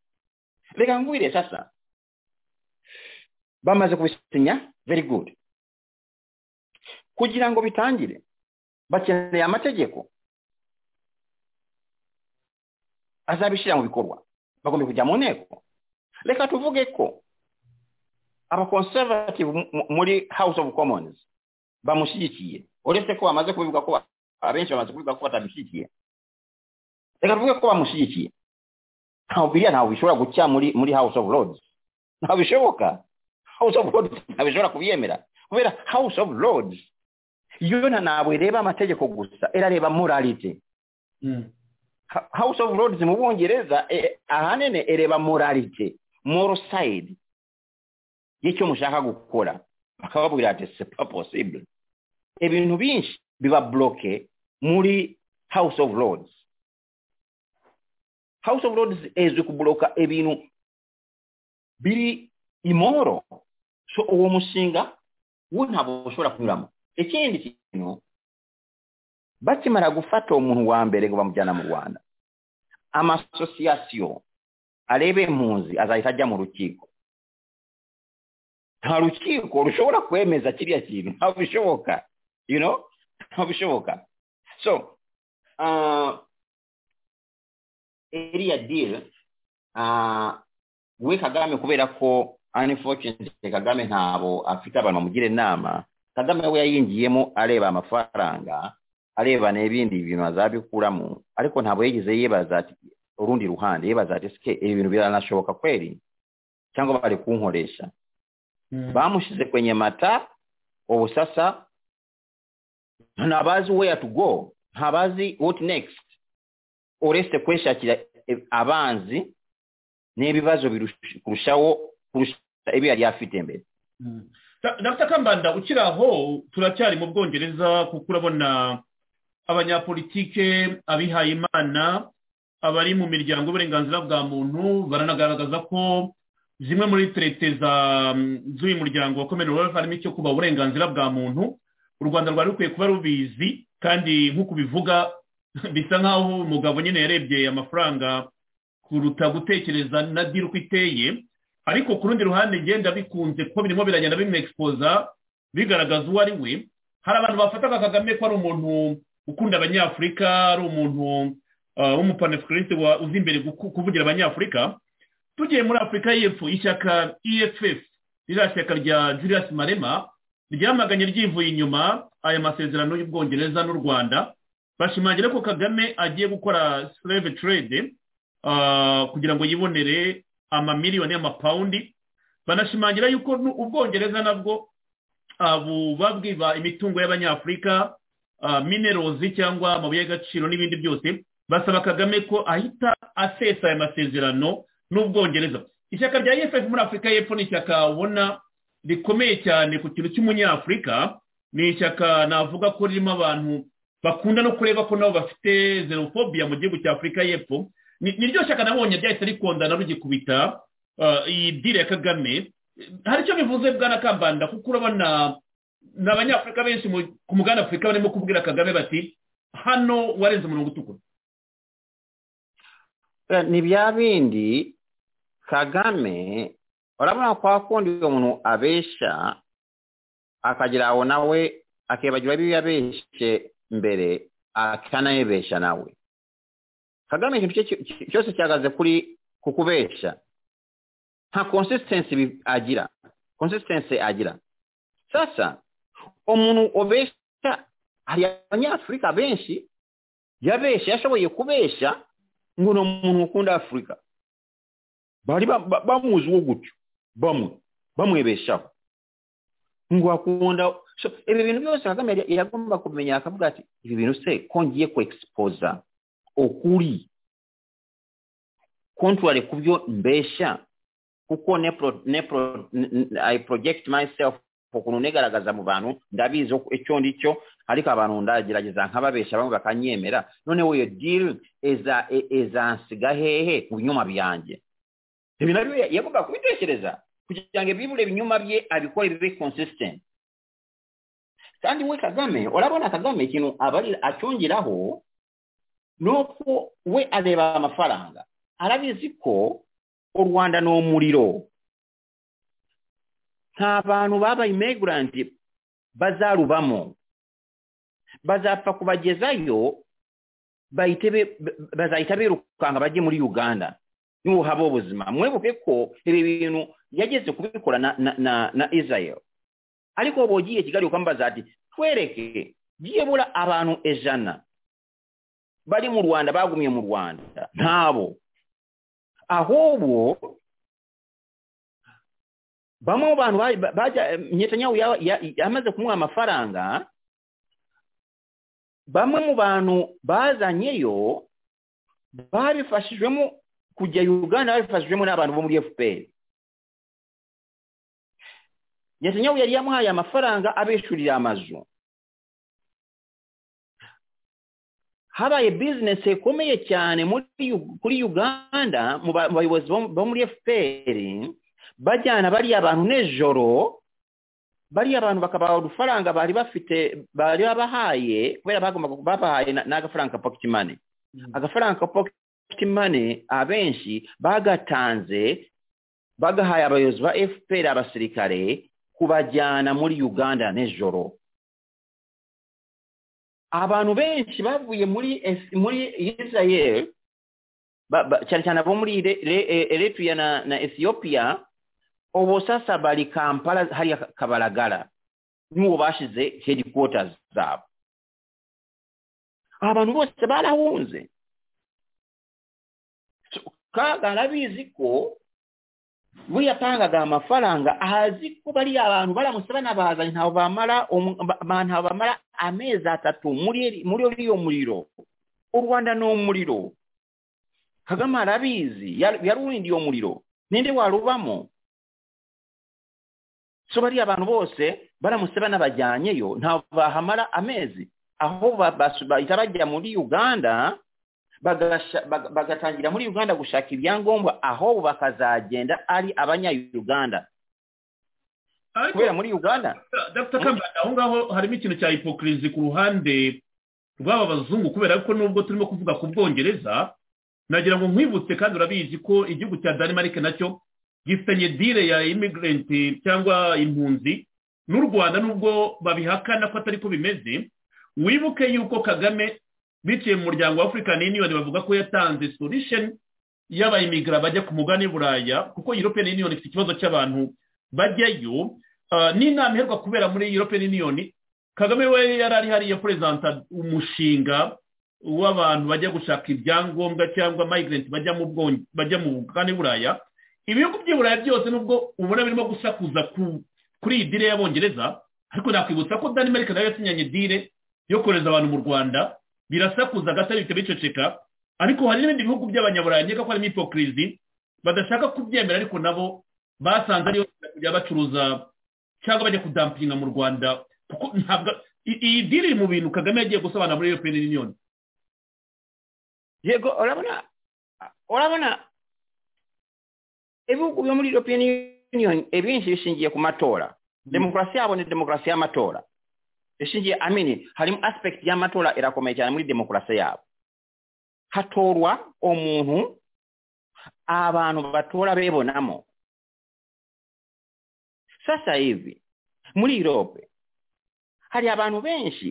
[SPEAKER 5] reka ngwire sasa bamaze kubisinya very good kugira ngo bitangire bakeneye amategeko azabishyira mu bikorwa bagomba kujya mu nteko reka tuvuge ko abakonservative muri house of commons bamushyigikiye uretse ko bamaze kubivuga ko ba- abenshi bamaze kubivuga ko batamushyigikiye reka tuvuge ko bamushyigikiye ntawe biriya ntawe bishobora gucya muri muri house of lords ntabwo bishoboka house of lords ntabwo ishobora kubyemera kubera house of lords yo na- ntabwo ireba amategeko gusa irareba morality Ha- house of lords mu bwongereza eh, ahanini ireba morality moral side y'icyo mushaka gukora bakababwira ati c'est pas possible ibintu byinshi biba bloke muri house of lords house of lords izwi kubloka ibintu biri imoro so uwo mushinga we ntabwo ushobora kunyuramo ikindi kintu bakimara gufata umuntu wa mbere ngo bamujyana mu rwanda amasosiyasiyo areba impunzi azahita ajya mu rukiko nta rukiko rushobora kwemeza kiriya kintu ntabwo bishoboka you know ntabwo bishoboka so uh, eriya deal ah, we kagame kubera ko unfortunately kagame ntabo afite abantu bamugira inama kagame we yayinjiyemo areba amafaranga areba n'ibindi bintu azabikuramo ariko ntabwo yigeze yibaza ati urundi ruhande yibaza ati sike ibi bintu biranashoboka kweli cyangwa bari kunkoresha
[SPEAKER 3] Mm.
[SPEAKER 5] bamushize kwenye mata ubu sasa ntabazi where to go ntabazi what next uretse kwishakira e- abanzi n'ibibazo birush- kurushaho kurusha ibi yari afite mbere
[SPEAKER 3] Mm. Da- dr kambanda ukiri aho turacyari mu bwongereza kuko urabona abanyapolitike abihaye imana abari mu miryango y'uburenganzira bwa muntu baranagaragaza ko zimwe muri terete za mm, z'uyu muryango wa komeni wefu harimo icyo kuba uburenganzira bwa muntu u rwanda rwari rukwiye kuba rubizi kandi nk'uko ubivuga bisa nk'aho umugabo nyine yarebye amafaranga kuruta gutekereza na diri uko iteye ariko ku rundi ruhande ngenda bikunze kuko birimo biragenda bimwegispoza bigaragaza uwo ari we hari abantu bafataga kagame ko ari umuntu ukunda abanyafurika ari umuntu uh, w'umupanafurikiriste wa- uzi imbere guku- kuvugira abanyafurika tugiye muri afurika y'epfo ishyaka eff ririya shyaka rya julius marema ryamaganye ryivuye inyuma aya masezerano y'ubwongereza n'u rwanda bashimangira ko kagame agiye gukora slave trade uh, kugira ngo yibonere amamiliyoni y'amapawundi banashimangira yuko nu- ubwongereza nabwo buba bwiba imitungo y'abanyafurika ah, minerozi cyangwa amabuye y'agaciro n'ibindi byose basaba kagame ko ahita asesa aya masezerano n'ubwongereza ishyaka rya eff muri afurika y'epfo ni ishyaka ubona rikomeye cyane ku kintu cy'umunyafurika ni ishyaka navuga ko ririmo abantu bakunda no kureba ko nabo bafite xenophobia mu gihugu cya afurika y'epfo ni ni ryo shyaka nabonye ryahise rikondana rugikubita ah, iyi dire ya kagame hari icyo bivuze bwana kambanda kuko urabona ni abanyafurika benshi mu- ku mugabane afurika barimo kubwira kagame bati hano warenze umurongo utukura
[SPEAKER 5] Eh, ni bya bindi kagame urabona kwa kundi uwo muntu abesha akagira aho nawe akibagirwa ibyo yabeshe mbere akanayibesha nawe kagame ikintu cye cyo- cyo- cyose cyahagaze kuri ku kubesha nta consistency bi- agira consistency agira sasa umuntu ubesha hari abanyafurika benshi yabesha yashoboye kubesha ngo ni umuntu ukunda afurika bari ba- ba- bamuziho gutyo bamwe bamwebeshaho ngo akunda so, ibi bintu byose kagame yari- yagomba kumenya akavuga ati ibi bintu se ko ngiye kuexposa ukuri contrary ku byo mbesha kuko ne pro, ne pro, n- n- I project myself ukuntu negaragaza mu bantu ndabizi uko- icyo ndi cyo ariko abantu ndagerageza nk'ababesha bamwe bakanyemera noneho iyo deal eza e- ezansiga hehe mu binyoma byanjye ibi nabyo ya- yagomba kubitekereza kugira ngo ibibure ibinyoma bye abikore bibe consistent kandi we kagame urabona kagame ikintu abarira acyongeraho ni uko we areba amafaranga arabizi ko u rwanda ni umuriro nta bantu babaye imigurant bazarubamo bazapfa kubagezayo bahite be- ba- bazahita birukanka bajye muri uganda niho haba ubuzima mwibuke ko ibi bintu yageze kubikora na, na, na, na israel ariko ubu ugiye kigali ukambaza ati twereke byibura abantu ejana bari mu rwanda bagumye mu rwanda ntabo ahubwo bamwe mu bantu ba- ba- bajya nyetanyahu ya- ya- yamaze kumuha amafaranga bamwe mu bantu bazanyeyo babifashijwemo kujya uganda babifashijwemo n'abantu bo muri fpr netanyahu yari yamuhaye amafaranga abeshurira amazu habaye bizinesi ikomeye cyane muri Yu- kuri uganda mu ba- mu bayobozi bo- bo muri fpr bajyana bariya bantu nijoro bariya bantu bakabaha udufaranga bari bafite bari babahaye kubera bagombaga babahaye na- n'agafaranga ka pocket money agafaranga ka pocket money abenshi bagatanze bagahaye abayobozi ba fpr abasirikare kubajyana muri uganda nijoro abantu benshi bavuye muri Es- muri israel ba- ba- cyane cyane abo muri Ere- Ere- E- eritrea na, na ethiopia ubu sasa bari kampala hariya Ka- kabalagala niwo bashize headquarters zabo abantu bose barahunze So, kaga arabizi ko we yatangaga amafaranga azi ko bariya abantu baramusaba nabazanye ntawe bamara umu- ba- ba- ntawe bamara amezi atatu muri eri- muri uriyo muriro u rwanda ni umuriro kagame arabizi yar- yarurindiye umuriro ninde warubamo so bariya abantu bose baramusaba n'abajyanyeyo ntawe bahamara amezi aho ba- basu- bahita bajya muri uganda bagasha- baga- bagatangira muri uganda gushaka ibyangombwa aho bakazagenda ari abanya-uganda kubera muri uganda
[SPEAKER 3] dr kambanda aho ngaho harimo ikintu cya hipokirizi ku ruhande rw'aba bazungu kubera ko nubwo turimo kuvuga ku bwongereza nagira ngo nkwibutse kandi urabizi ko igihugu cya denmark nacyo gifitanye dile ya immigrant cyangwa impunzi n'u rwanda nubwo babihakana ko atari ko bimeze wibuke yuko kagame biciye mu muryango wa african union bavuga ko yatanze solution y'abayimigra bajya ku mugabane w'uburaya kuko european union ifite ikibazo cy'abantu bajyayo Ah, n'inama iherwa kubera muri european union kagame we yari ari hariya perezanta umushinga w'abantu bajya gushaka ibyangombwa cyangwa migrant bajya mu bwonge- bajya mu bugane buraya ibihugu by'i buraya byose nubwo ubona birimo gusakuza ku- kuri iyi dire y'abongereza ariko nakwibutsa ko denmark nayo yasinyanye dire yo kohereza abantu mu rwanda birasakuza gato bihita biceceka ariko hari n'ibindi bihugu by'abanyaburaya nkeka ko harimo hipokirizi badashaka kubyemera ariko nabo basanze ariyo kujya bacuruza cyangwa bajya kudampinga mu rwanda kuko ntabwo i- iyi diri iri mu bintu kagame yagiye gusobanura muri european union
[SPEAKER 5] yego urabona urabona ibihugu byo muri european union ibinshi bishingiye ku matora demokarasi yabo ni demokarasi y'amatora ishingiye amini harimo aspect y'amatora irakomeye cyane muri demokarasi yabo hatorwa umuntu abantu batora bebonamo sasa hivi muri europe hari abantu benshi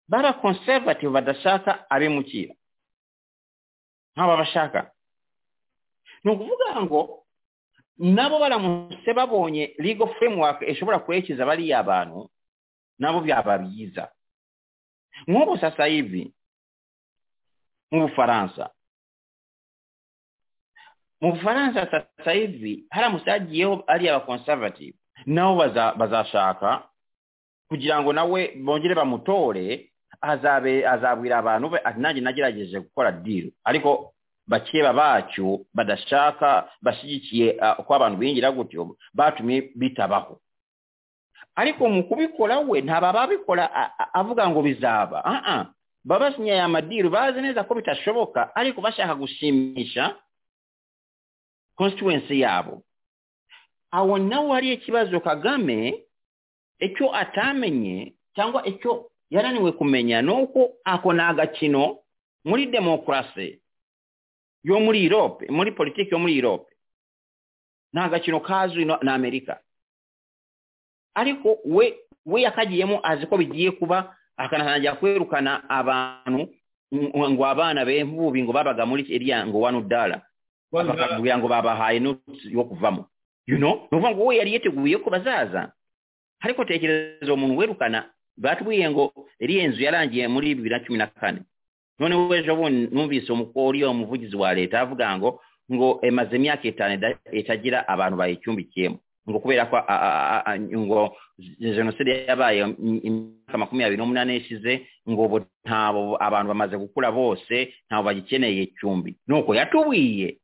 [SPEAKER 5] baba conservative badashaka abimukira nk'aba bashaka ni ukuvuga ngo nabo baramutse babonye legal framework ishobora kuherekeza bariya bantu nabo byaba byiza nk'ubu sasa hivi mu bufaransa mu bufaransa sasa hivi haramutse hagiyeho ari aba conservative nabo baza- bazashaka kugira ngo nawe bongere bamutore azabe azabwira abantu be ati nanjye nagerageje gukora deal ariko bakeba bacyo badashaka bashyigikiye ah, ko abantu bingira gutyo batumye bitabaho ariko mu kubikora we ntaba babikora a- a- avuga ngo bizaba aa baba basinye aya madiru bazi neza ko bitashoboka ariko bashaka gushimisha constituency yabo aho nawe hari ikibazo kagame icyo atamenye cyangwa icyo yananiwe kumenya ni uko ako ni agakino muri demokarasi yo muri europe muri politiki yo muri europe ni agakino kazwi na na amerika ariko we we yakagiyemo azi ko bigiye kuba akanatangira kwirukana abantu ngo- ngo abana bembubi ngo babaga muri kiriya ngo wanu dara bakakubwira ngo babahaye notisi yo kuvamo you know ni ukuvuga ngo we yari yiteguye ko bazaza ariko tekereza uwo muntu werukana batubwiye ngo iriya nzu yarangiye muri bibiri na cumi na kane noneho ejo bundi numvise umukuru uriya umuvugizi wa leta avuga ngo ngo emaze imyaka itanu ida- itagira abantu bayicumbikiyemo ngo kubera ko a- a- a- a- ngo jenoside yabaye im- imyaka makumyabiri n'umunani ishize ngo ubu ntabo abantu bamaze gukura bose ntabwo bagikeneye icumbi nuko yatubwiye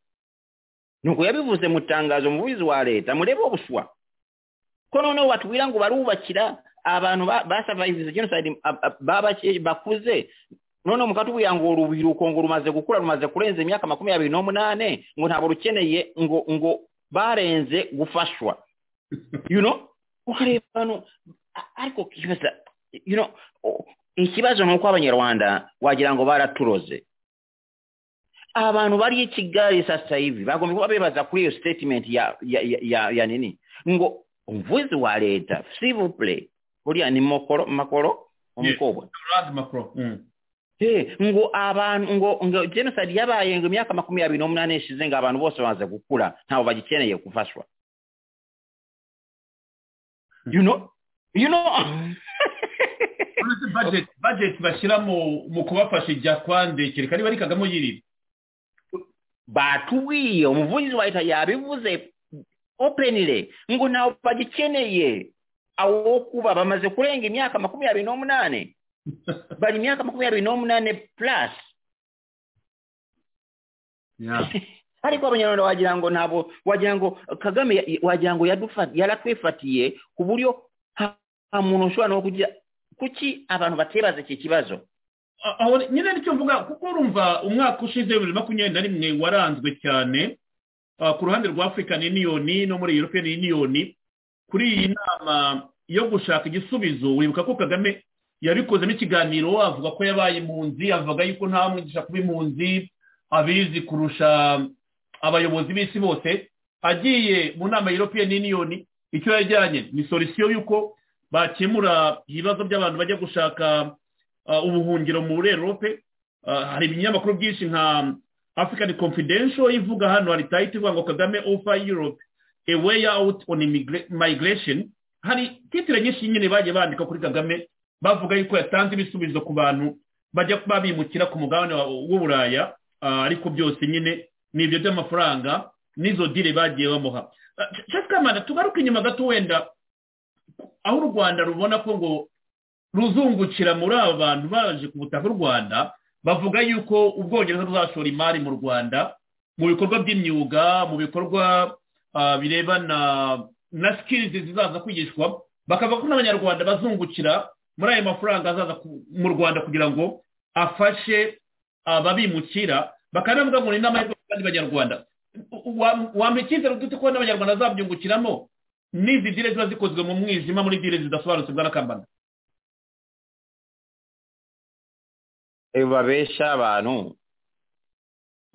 [SPEAKER 5] nuko yabivuze mu tangazo umuvugizi wa leta murebe ubuswa ko noneho batubwira ngo barubakira abantu ba- basavayivize jenoside ab- ab- babake- bakuze noneho mukatubwira ngo urubyiruko ngo rumaze gukura rumaze kurenza imyaka makumyabiri n'umunane ngo ntabwo rukeneye ngo ngo barenze gufashwa you know ukareba hano a- ariko kibaza you know o- ikibazo ni uko abanyarwanda wagira ngo baraturoze abantu bari i kigali sasa hivi bagomba kuba bibaza kuri iyo statement ya ya ya, ya, ya nini ngo umuvuzi wa leta s'il vous plaît uriya ni makoro makoro umukobwa
[SPEAKER 3] Laurent Macron. Mm.
[SPEAKER 5] Eh, ngo abantu ngo ngo genocide yabaye ngo imyaka makumi abiri n'umunani ishize ngo abantu bose bamaze gukura ntawe bagikeneye gufashwa you know you know
[SPEAKER 3] uretse budget budget bashyira mu mu kubafasha ijya kwande kereka niba ari kagame uyirira
[SPEAKER 5] batubwiye umuvugizi wa leta yabivuze openly ngo ntawe bagikeneye awo kuba bamaze kurenga imyaka makumyabiri n'umunani bari imyaka makumyabiri n'umunani plus ariko abanyarwanda wagira ngo ntabwo wagira ngo kagame ya- wagira ngo yadufa- yaratwifatiye ku buryo ha- nta muntu ushobora no kugira kuki abantu batebaza iki kibazo
[SPEAKER 3] A- aho nyine nicyo mvuga kuko urumva umwaka ushize bibiri makumyabiri na rimwe waranzwe cyane ah, ku ruhande rwa african union no muri european union kuri iyi nama yo gushaka igisubizo wibuka ko kagame yabikozemo ikiganiro avuga ko yabaye impunzi avuga yuko nta mwigisha kuba impunzi abizi kurusha abayobozi b'isi bose agiye mu nama ya european union icyo yajyanye ni solisiyo y'uko bakemura ibibazo by'abantu bajya gushaka uh, ubuhungiro muri erope uh, hari ibinyamakuru byinshi nka african confidential ivuga hano hari tayiti ivuga ngo kagame offer europe a way out on immigra- migration hari titire nyinshi nyine bagiye bandika kuri kagame bavuga yuko yatanze ibisubizo ku bantu bajya kuba bimukira ku mugabane wa- w'uburaya uh, ariko byose nyine ni ibyo by'amafaranga n'izo dile bagiye bamuha cyakamana tugaruke inyuma gato wenda aho u rwanda rubona ko ngo ruzungukira muri aba bantu baje ku butaka bw'u rwanda bavuga yuko ubwongereza buzashora imari mu rwanda mu bikorwa by'imyuga mu bikorwa ah, birebana na sikirizi zizaza kwigishwa bakavuga ko n'abanyarwanda bazungukira muri ayo mafaranga azaza ku- mu rwanda kugira ngo afashe ababimukira bakanavuga ngo ni n'amahirwe ku bandi banyarwanda wampa icyizere dute ko n'abanyarwanda bazabyungukiramo n'izi dire ziba zikozwe mu mwijima muri dire zidasobanutse bw'arakambana
[SPEAKER 5] Eh, babesha abantu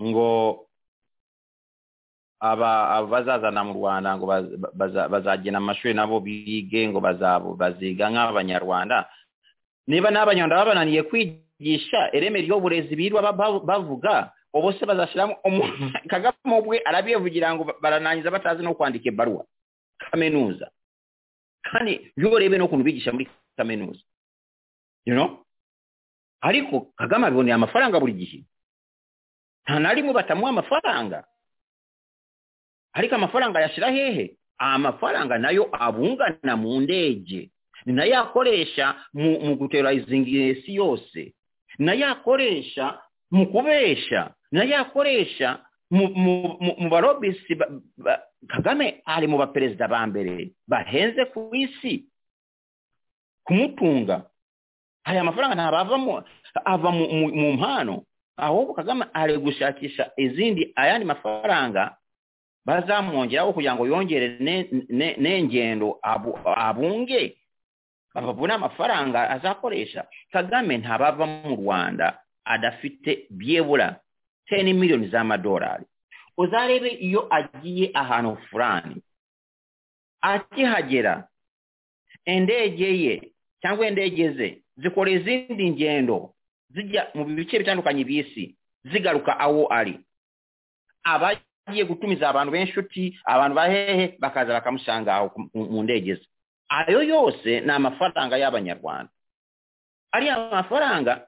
[SPEAKER 5] ngo aba aba bazazana mu rwanda ngo baz- baza- bazagena amashuri nabo bige ngo bazabo baziga nk'abanyarwanda niba n'abanyarwanda babananiye kwigisha ireme ry'uburezi birirwa ba- ba- bavuga ubu se bazashyiramo umuntu kagame ubwe arabivugira ngo ba- baranangiza batazi no kwandika ibaruwa kaminuza kandi urebe n'ukuntu bigisha muri kaminuza you know? ariko kagame abibonera amafaranga buri gihe nta na rimwe batamuha amafaranga ariko amafaranga ayashyira hehe amafaranga nayo abungana mu ndege ni nayo akoresha mu, mu guterarizinga isi yose ni nayo akoresha mu kubesha ni nayo akoresha mu, mu, mu, mu barobisi ba, ba, kagame ari mu baperezida ba mbere bahenze ku isi kumutunga aya mafaranga ntabwo avamo ava mu, mu, mu mpano ahubwo kagame ari gushakisha izindi ayandi mafaranga bazamwongeraho kugira ngo yongere ne- ne- n'ingendo abu- abunge babone amafaranga azakoresha kagame ntabava mu rwanda adafite byebura teni miliyoni z'amadolari uzarebe iyo agiye ahantu fulani akihagera indege ye cyangwa indege ze zikora izindi ngendo zijya mu bice bitandukanye by'isi zigaruka aho ari aba agiye gutumiza abantu b'inshuti abantu bahehe bakaza bakamusanga aho ku- mu- mu ndege ze ayo yose ni amafaranga y'abanyarwanda ariya mafaranga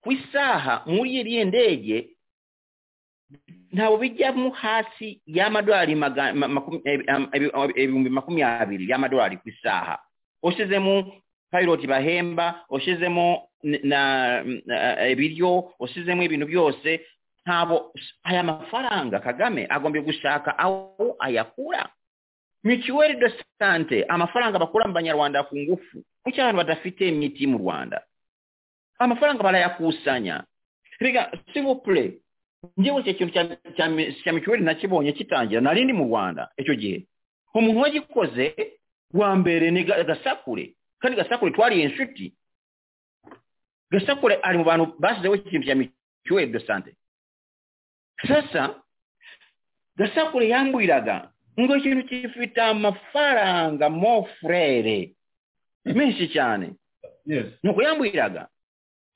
[SPEAKER 5] ku isaha muri iriya ndege ntabwo bijyamo hasi y'amadolari maga- ma- makum- ebi- ebi- ibihumbi makumyabiri y'amadolari ku isaha ushyizemo pilot bahemba ushyizemo n- na na- ibiryo ushyizemo ibintu byose ntabwo aya mafaranga kagame agombye gushaka aho ayakura mituweli de sante amafaranga bakura mu banyarwanda ku ngufu kuki abantu badafite imiti mu rwanda amafaranga barayakusanya rega sivupure njyewe icyo kintu cya- cya- cya mituweli nakibonye kitangira nari ndi mu rwanda icyo gihe umuntu wagikoze wa mbere ni ga- gasakure kandi gasakure twariye inshuti gasakure ari mu bantu bashyizeho ikintu cya mituweli de sante sasa gasakure yambwiraga ngo ikintu gifite amafaranga mo frere menshi cyane
[SPEAKER 3] yes
[SPEAKER 5] nuko yambwiraga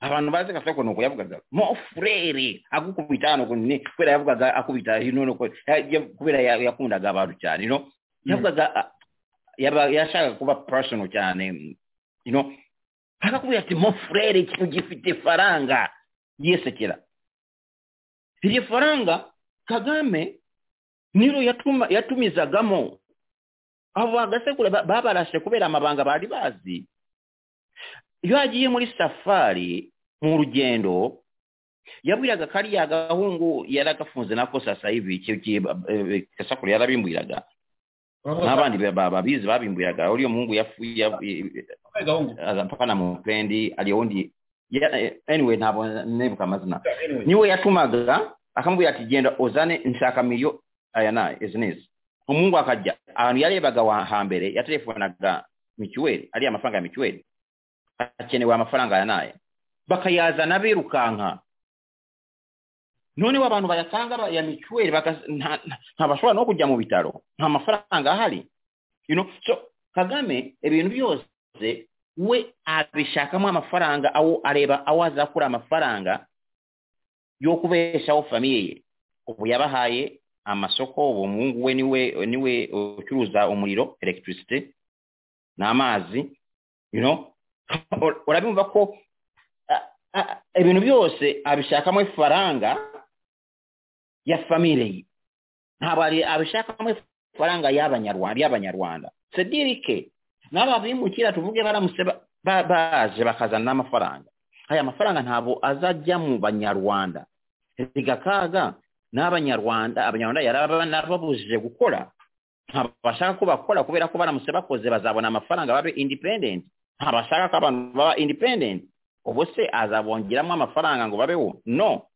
[SPEAKER 5] abantu bazi kaffe kuno kwe yavugaga mo furere akukubita ano kunne kubera yavugaga akubita hino no kubera ya- yakundaga abantu cyane no yavugaga ah, yaba- yashaka kuba personal cyane you know akakubwira ati mo furere ikintu gifite faranga yisekera iryo faranga kagame niro yatuma yatumizagamo abo bagasekuru ba- babarashe kubera amabanga bari bazi iyo agiye muri safari mu rugendo yabwiraga kariya gahungu yari agafunze nako sasa hivi icyo gihe ba- eh, gasakuru yarabimbwiraga n'abandi ba- ba- babizi babimbwiraga uriya muhungu yafu- ya- aza mpaka na mupendi aliyo undi ya- eh, anyway ntabwo nibuka amazina niwe yatumaga akamubwira ati genda uzane nshaka miliyo aya na izi n'izi umuhungu akajya ahantu yarebaga wa- hambere yatelefonaga mituweli ariya amafaranga ya mituweli hakenewe amafaranga aya n'aya bakayazana birukanka noneho abantu bayatanga ba- ya mituweli bagas- nta- nta- ntabashobora no kujya mu bitaro nta mafaranga ahari you know? so kagame ibintu byose we abishakamo amafaranga awo areba aho azakura amafaranga yo kubeshaho famiye ye ubu yabahaye amasoko uwo muhungu we niwe niwe ucuruza umuriro electricity n'amazi you know Ur- urabimva ko a- a- ibintu byose abishakamo ifaranga ya famire ye ntabwo ari- abishakamo ifaranga y'abanyarwanda y'abanyarwanda sedirike n'aba bimukira tuvuge baramutse ba- ba- baje bakazana n'amafaranga aya mafaranga ntabwo azajya mu banyarwanda rigakaga n'abanyarwanda abanyarwanda yari narababujije gukora ntabwo bashaka ko bakora kubera ko baramutse bakoze bazabona amafaranga babe independent ntabwo bashaka ko abantu baba independent ubwo se azabongeramo amafaranga ngo babeho no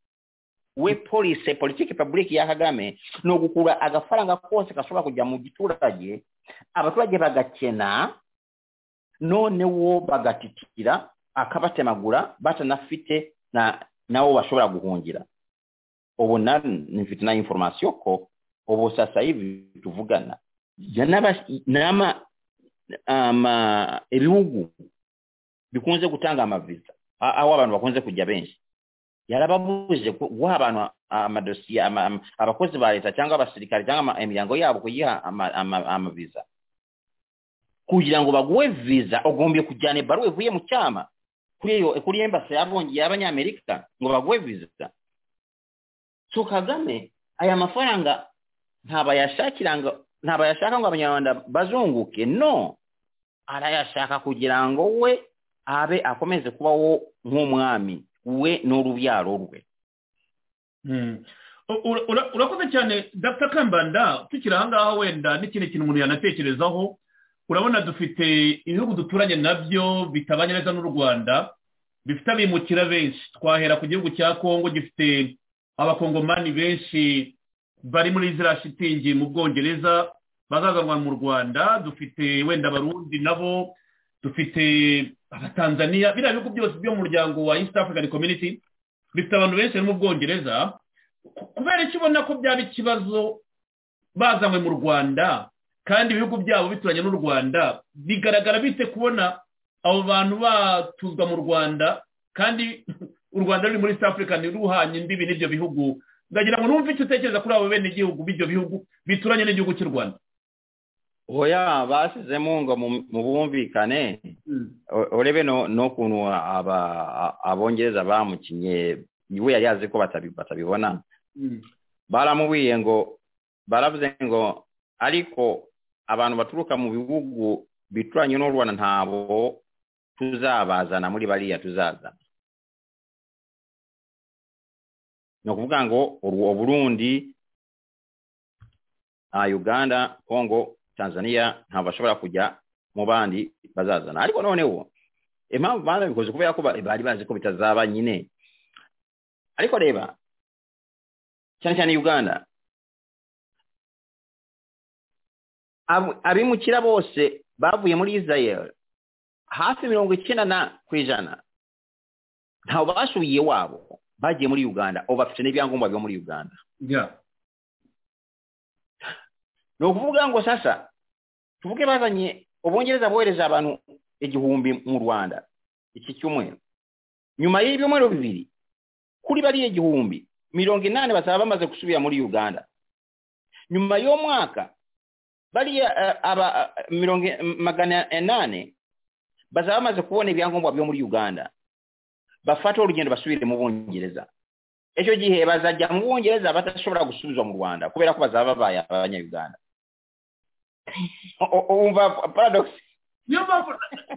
[SPEAKER 5] we police politiki public ya kagame ni ugukura agafaranga kose gashobora kujya mu giturage abaturage bagakena noneho bagatitira akabatemagura batanafite na nabo bashobora guhungira ubu na nifite na information ko ubu sasa hivi tuvugana ya n'aba- n'ama ama ibihugu bikunze gutanga amaviza a- aho abantu bakunze kujya benshi yarababujije ku- guha abantu amadosiye ama- ama- abakozi ba leta cyangwa abasirikare cyangwa ama- imiryango yabo kuyiha ama- ama- amaviza kugira ngo baguhe viza ugombye kujyana ibaruwa ivuye mu cyama kuri iyo kuri embasi y'abongi y'abanyamerika ngo baguhe viza so kagame aya mafaranga ntabwo ayashakira ngo ntabwo ayashaka ngo abanyarwanda bazunguke no arayashaka kugira ngo we abe akomeze kubaho nk'umwami we n'urubyaro rwe
[SPEAKER 3] Mm. U- ura- ura- urakoze cyane dr kambanda tukiri ahangaha wenda n'ikindi kintu umuntu yanatekerezaho urabona dufite ibihugu duturanye nabyo bitabanye neza n'u rwanda bifite abimukira benshi twahera ku gihugu cya kongo gifite abakongomani benshi bari muri ziriya shitingi mu bwongereza bazazanwa mu rwanda dufite wenda abarundi nabo dufite abatanzaniya biriya bihugu byose byo mu muryango wa east african community bifite abantu benshi bari mu bwongereza ku- kubera icyo ubona ko byaba ikibazo bazanywe mu rwanda kandi ibihugu byabo bituranye n'u rwanda bigaragara bite kubona abo bantu batuzwa mu rwanda kandi u rwanda ruri muri east africa ruhanye imbibi n'ibyo bihugu ndagira ngo numve icyo utekereza kuri abo bene igihugu b'ibyo bihugu bituranye n'igihugu cy'u rwanda
[SPEAKER 5] oya basizemo ngo mu- mu bwumvikane o- urebe no- n'ukuntu aba- a- abongereza bamukinye we yari azi ko batabi- batabibona baramubwiye ngo baravuze ngo ariko abantu baturuka mu bihugu bituranye n'u rwanda ntabo tuzabazana muri bariya tuzazana ni ukuvuga ngo u burundi ah, uganda congo tanzania ntabwo bashobora kujya mu bandi bazazana ariko noneho impamvu banabikoze kubera ko ba- bari bazi ko bitazaba nyine ariko reba cyane cyane uganda Ab- abimukira bose bavuye muri israel hafi mirongo icyenda na ku ijana ntawe basubiye iwabo bagiye muri uganda ubu bafite n'ibyangombwa biba muri uganda
[SPEAKER 3] Yeah.
[SPEAKER 5] ni ukuvuga ngo sasa tuvuge bazanye ubongereza bohereza abantu igihumbi mu rwanda iki cyumweru nyuma y'ibyumweru bibiri kuri bariya igihumbi mirongo inani bazaba bamaze gusubira muri uganda nyuma y'umwaka bariya eh, aba eh, mirongo in- magana inani bazaba bamaze kubona ibyangombwa byo muri uganda bafate urugendo basubire mu bungereza icyo gihe bazajya mu bungereza badashobora gusubizwa mu rwanda kubera ko bazaba babaye abanyayuganda U- u- wumva paradox
[SPEAKER 3] niyo mpamvu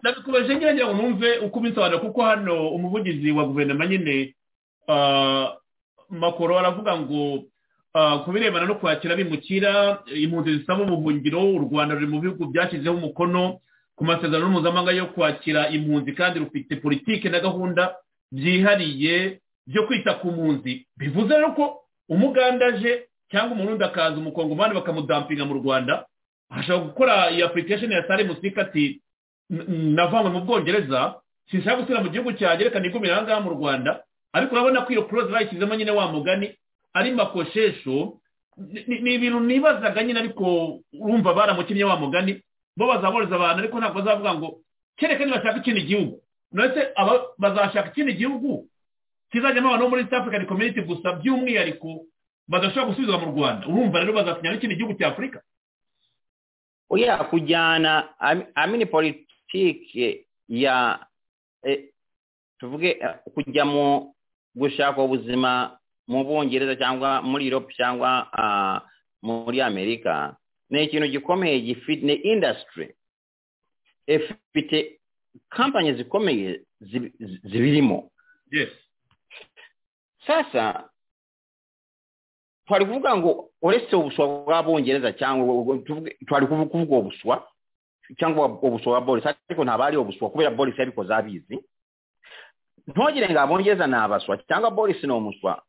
[SPEAKER 3] nabikubaje ngira ngo numve uko ubisobanura kuko hano umuvugizi wa guverinoma nyine ah, makoro aravuga ngo ah, ku birebana no kwakira abimukira impunzi zisaba ubuhungiro u rwanda ruri mu bihugu byashyizeho umukono ku masezerano mpuzamahanga yo kwakira impunzi kandi rufite politiki na gahunda byihariye byo kwita ku mpunzi bivuze rero ko umuganda aje cyangwa umurundi akaza umukongomani bakamudampinga mu rwanda ashobora gukora iyi application ya sare musika ati "N- navanywe mu bwongereza sinshaka gusubira mu gihugu cyanjye reka nigumire aha ngaha mu rwanda ariko urabona ko iyo close bayishyizemo nyine wa mugani ari makoshesho Ni- ni ni ibintu nibazaga nyine ariko urumva baramukinnye wa mugani bo bazaboroza abantu ariko ntabwo bazavuga ngo kereka nibashaka ikindi gihugu ndetse aba- bazashaka ikindi gihugu kizajyamo abantu bo muri east african community gusa by'umwihariko badashobora gusubizwa mu rwanda urumva rero bazakinyara n'ikindi gihugu cya afurika
[SPEAKER 5] oya kujyana ami- amini politiki ya eh, tuvuge eh, kujya mu gushaka ubuzima mu bwongereza cyangwa muri europe cyangwa ah, muri amerika ni ikintu gikomeye gifite ni industry ifite kampani zikomeye zibi- zibirimo
[SPEAKER 3] yes
[SPEAKER 5] sasa twari kuvuga ngo uretse ubuswa bw'abongereza cyangwa ubu- ubu- tuvuge- twari kuvu- kuvuga ubuswa cyangwa ubuswa bwa boris ariko ntabwo ari ubuswa kubera boris yabikoze abizi ntogire ngo abongereza ni abaswa cyangwa boris ni umuswa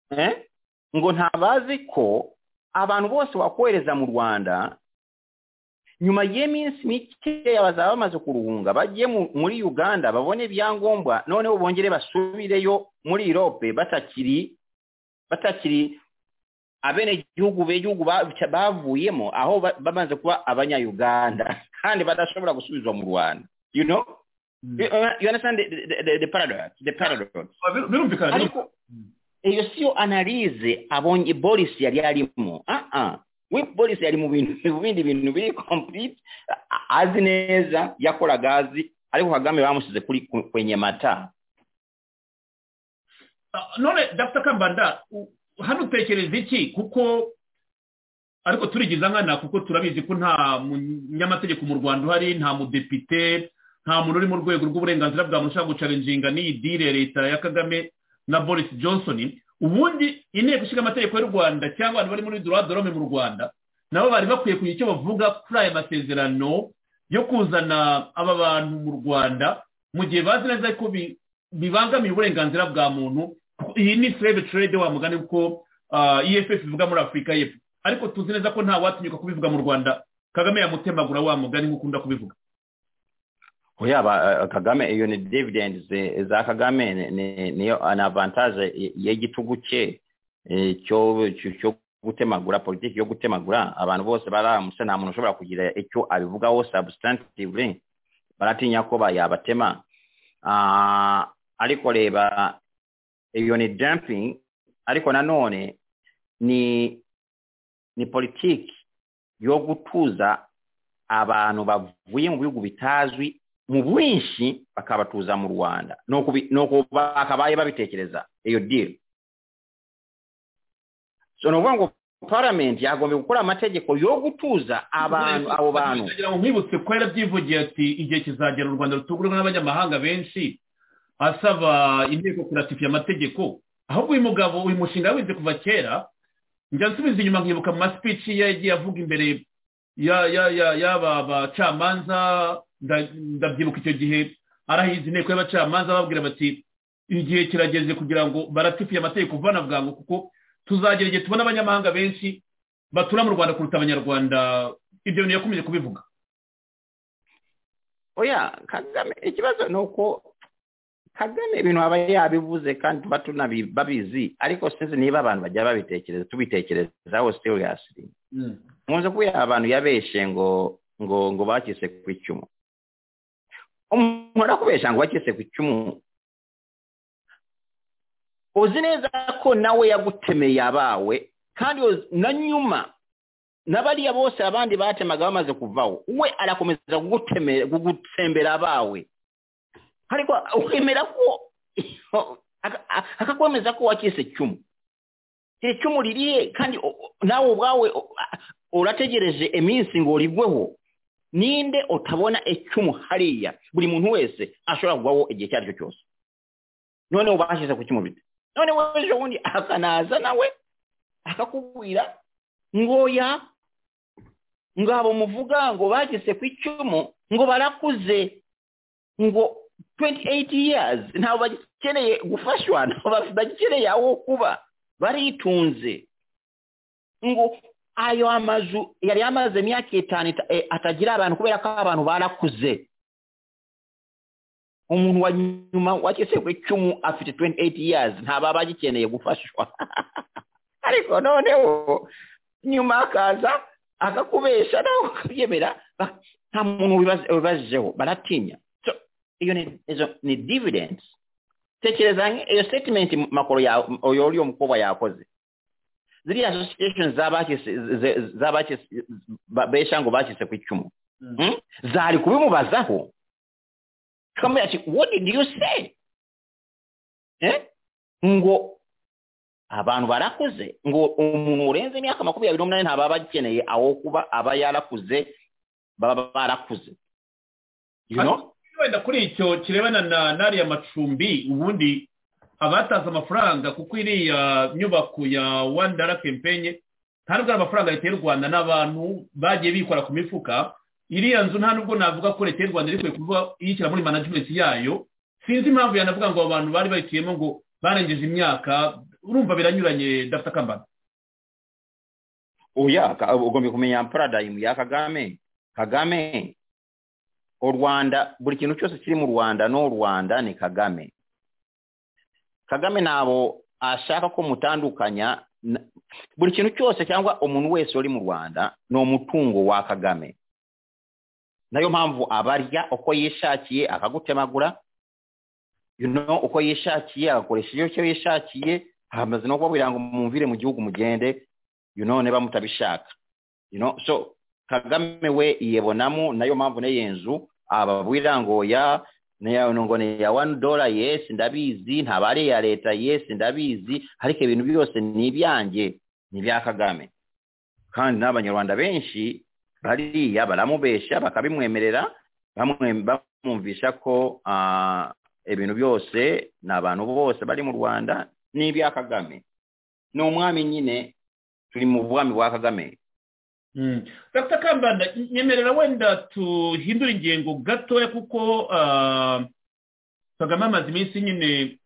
[SPEAKER 5] Eh? ngo ntabazi ko abantu bose wakohereza mu rwanda nyuma y'iminsi mikeya bazaba bamaze kuruhunga bagiye mu- muri uganda babone ibyangombwa noneho bongere basubireyo muri europe batakiri batakiri abenegihugu b'igihugu ba- bavuyemo aho ba- bamaze kuba abanyayuganda kandi badashobora gusubizwa mu rwanda you know you, you understand the, the, the, the paradox the paradox
[SPEAKER 3] Bir- birumvikana birumvikana.
[SPEAKER 5] ariko iyo siyo analize abonye boris yari arimo aha we boris yari mu bintu mu bindi bintu biri complete a- azi neza yakoraga azi ariko kagame bamusize kuri ku- kwenye mata
[SPEAKER 3] Ah, none dr kambanda u- hano utekereza iki kuko ariko turigiza nkana kuko turabizi ko nta munyamategeko mu rwanda uhari nta mudepite nta muntu uri mu rwego rw'uburenganzira bwa muntu ushaka gucarinjinga n'iyi dile ya leta ya kagame na boris johnson ubundi inteko ishinga amategeko y'u rwanda cyangwa abantu bari muri droit de l'homme mu rwanda nabo bari bakwiye kugira icyo bavuga kuri aya masezerano yo kuzana aba bantu mu rwanda mu gihe bazi neza ko bi- bibangamiye uburenganzira bwa muntu iyi ni slave trade wa mugani kuko ah, EFF ivuga muri Afurika y'Epfo ariko tuzi neza ko nta watinyuka kubivuga mu Rwanda Kagame yamutemagura wa mugani nk'uko ukunda kubivuga
[SPEAKER 5] oya ba- eh, kagame iyo ni dividends eh, za kagame ni- ni- niyo ni avantage y'igitugu cye eh, cyo cyo- cyo gutemagura politiki yo gutemagura abantu bose baramutse nta muntu ushobora kugira icyo abivugaho substantively baratinya ko ba- yabatema Ah, ariko reba iyo ni dumping ariko nanone ni ni politiki yo gutuza abantu bavuye mu bihugu bitazwi mu bwinshi bakabatuza mu rwanda Ni ukubi- ni uku bakabaye babitekereza iyo diri so ni ukuvuga ngo paramenti yagombye gukora amategeko yo gutuza abantu abo bantu
[SPEAKER 3] kugira ngo nkwibutse ko yarabyivugiye ati igihe kizagera u Rwanda rutugurwa n'abanyamahanga benshi asaba inteko kuratifiya amategeko ahubwo uyu mugabo uyu mushinga yawize kuva kera njya nsubiza inyuma nkibuka mu masipici ye yagiye avuga imbere ya- ya- ya- y'aba bacamanza nda- ndabyibuka icyo gihe arahiza inteko y'abacamanza babwira bati igihe kirageze kugira ngo baratifiye amategeko vana bwangu kuko tuzagera igihe tubona abanyamahanga benshi batura mu rwanda kuruta abanyarwanda ibyo bintu yakomeje kubivuga
[SPEAKER 5] oya kagame ikibazo ni uko kagame ibintu aba yabivuze kandi tuba tunabi- babizi ariko sinzi niba abantu bajya babitekereza tubitekerezaho seriously nkunze kubera abantu yabeshe ngo ngo ngo bakise ku icumu umuntu arakubesha ngo bakise ku icumu uzi neza ko nawe yagutemeye abawe kandi uzi- na nyuma n'abariya bose abandi batemaga bamaze kuvaho we arakomeza kugutemera kugutsembera abawe ariko ukemera ko aka- aka- akakwemeza ko wakise icumu iri cumu ririye kandi o- o- nawe ubwawe o- a- urategereje iminsi ngo rigweho ninde utabona icumu hariya buri muntu wese ashobora kugwaho igihe icyo ari cyo cyose none ubashyize ku cy'umubiri none weje ubundi akanaza nawe akakubwira ngoya ngo abo muvuga ngo bageze ku icumu ngo barakuze ngo 28 years ntabwo bagikeneye gufashwa ntabwo ba- bagikeneye aho kuba baritunze ngo ayo amazu yari yamaze imyaka itanu ita- eh, atagira abantu kubera ko abantu barakuze umuntu wa nyuma wakese ku icumu afite 28 years ntaba bagikeneye gufashwa ariko noneho nyuma akaza akakubesha nawe ukabyemera ba- nta muntu wibaza- wibazijeho baratinya so iyo ni izo ni dividends tekereza nk- iyo statement makuru yawe uyo uriyo mukobwa yakoze ziriya association z'abakise ze- z'abakise ba- besha ngo bakise ku icumu Hmm? zari kubimubazaho tukamubwira ati what did you say eh? ngo abantu barakuze ngo umuntu urenze imyaka makumyabiri n'umunani ntaba bakeneye aho kuba aba yarakuze baba barakuze you know
[SPEAKER 3] wenda kuri icyo kirebana na n'ariya macumbi ubundi abataze amafaranga kuko iriya nyubako ya wani dara kempenye nta nubwo ari amafaranga leta y'u rwanda n'abantu bagiye bikora ku mifuka iriya nzu nta nubwo navuga ko leta y'u rwanda iri kwe kuvuga iyishyira muri management yayo sinzi impamvu yanavuga ngo abo bantu bari bayiciyemo ngo barengeje imyaka urumva biranyuranye dafite akambara
[SPEAKER 5] oya ka- ugomba kumenya paradigm ya kagame kagame u rwanda buri kintu cyose kiri mu rwanda n'u rwanda ni kagame kagame ntabwo ashaka ko mutandukanya na- buri kintu cyose cyangwa umuntu wese uri mu rwanda ni umutungo wa kagame nayo mpamvu abarya uko yishakiye akagutemagura you know, uko yishakiye agakoresha icyo yishakiye hamaze no kubabwira ngo mwumvire mu gihugu mugende you know niba mutabishaka you know so kagame we yibonamo nayo mpamvu n'iyi nzu ababwira ngo ya niya- ngo ni iya wani dola yesi ndabizi ntaba ari iya leta yesi ndabizi ariko ibintu byose ni ibyanjye ni ibya kagame kandi n'abanyarwanda benshi bariya baramubeshya bakabimwemerera bamwe- bamwumvisha ko ah, ibintu byose ni abantu bose bari mu rwanda ni ibya kagame ni umwami nyine turi mu bwami bwa kagame
[SPEAKER 3] dr kambanda nyemerera wenda tuhindure ingengo gatoya kuko ah, kagame amaze iminsi nyine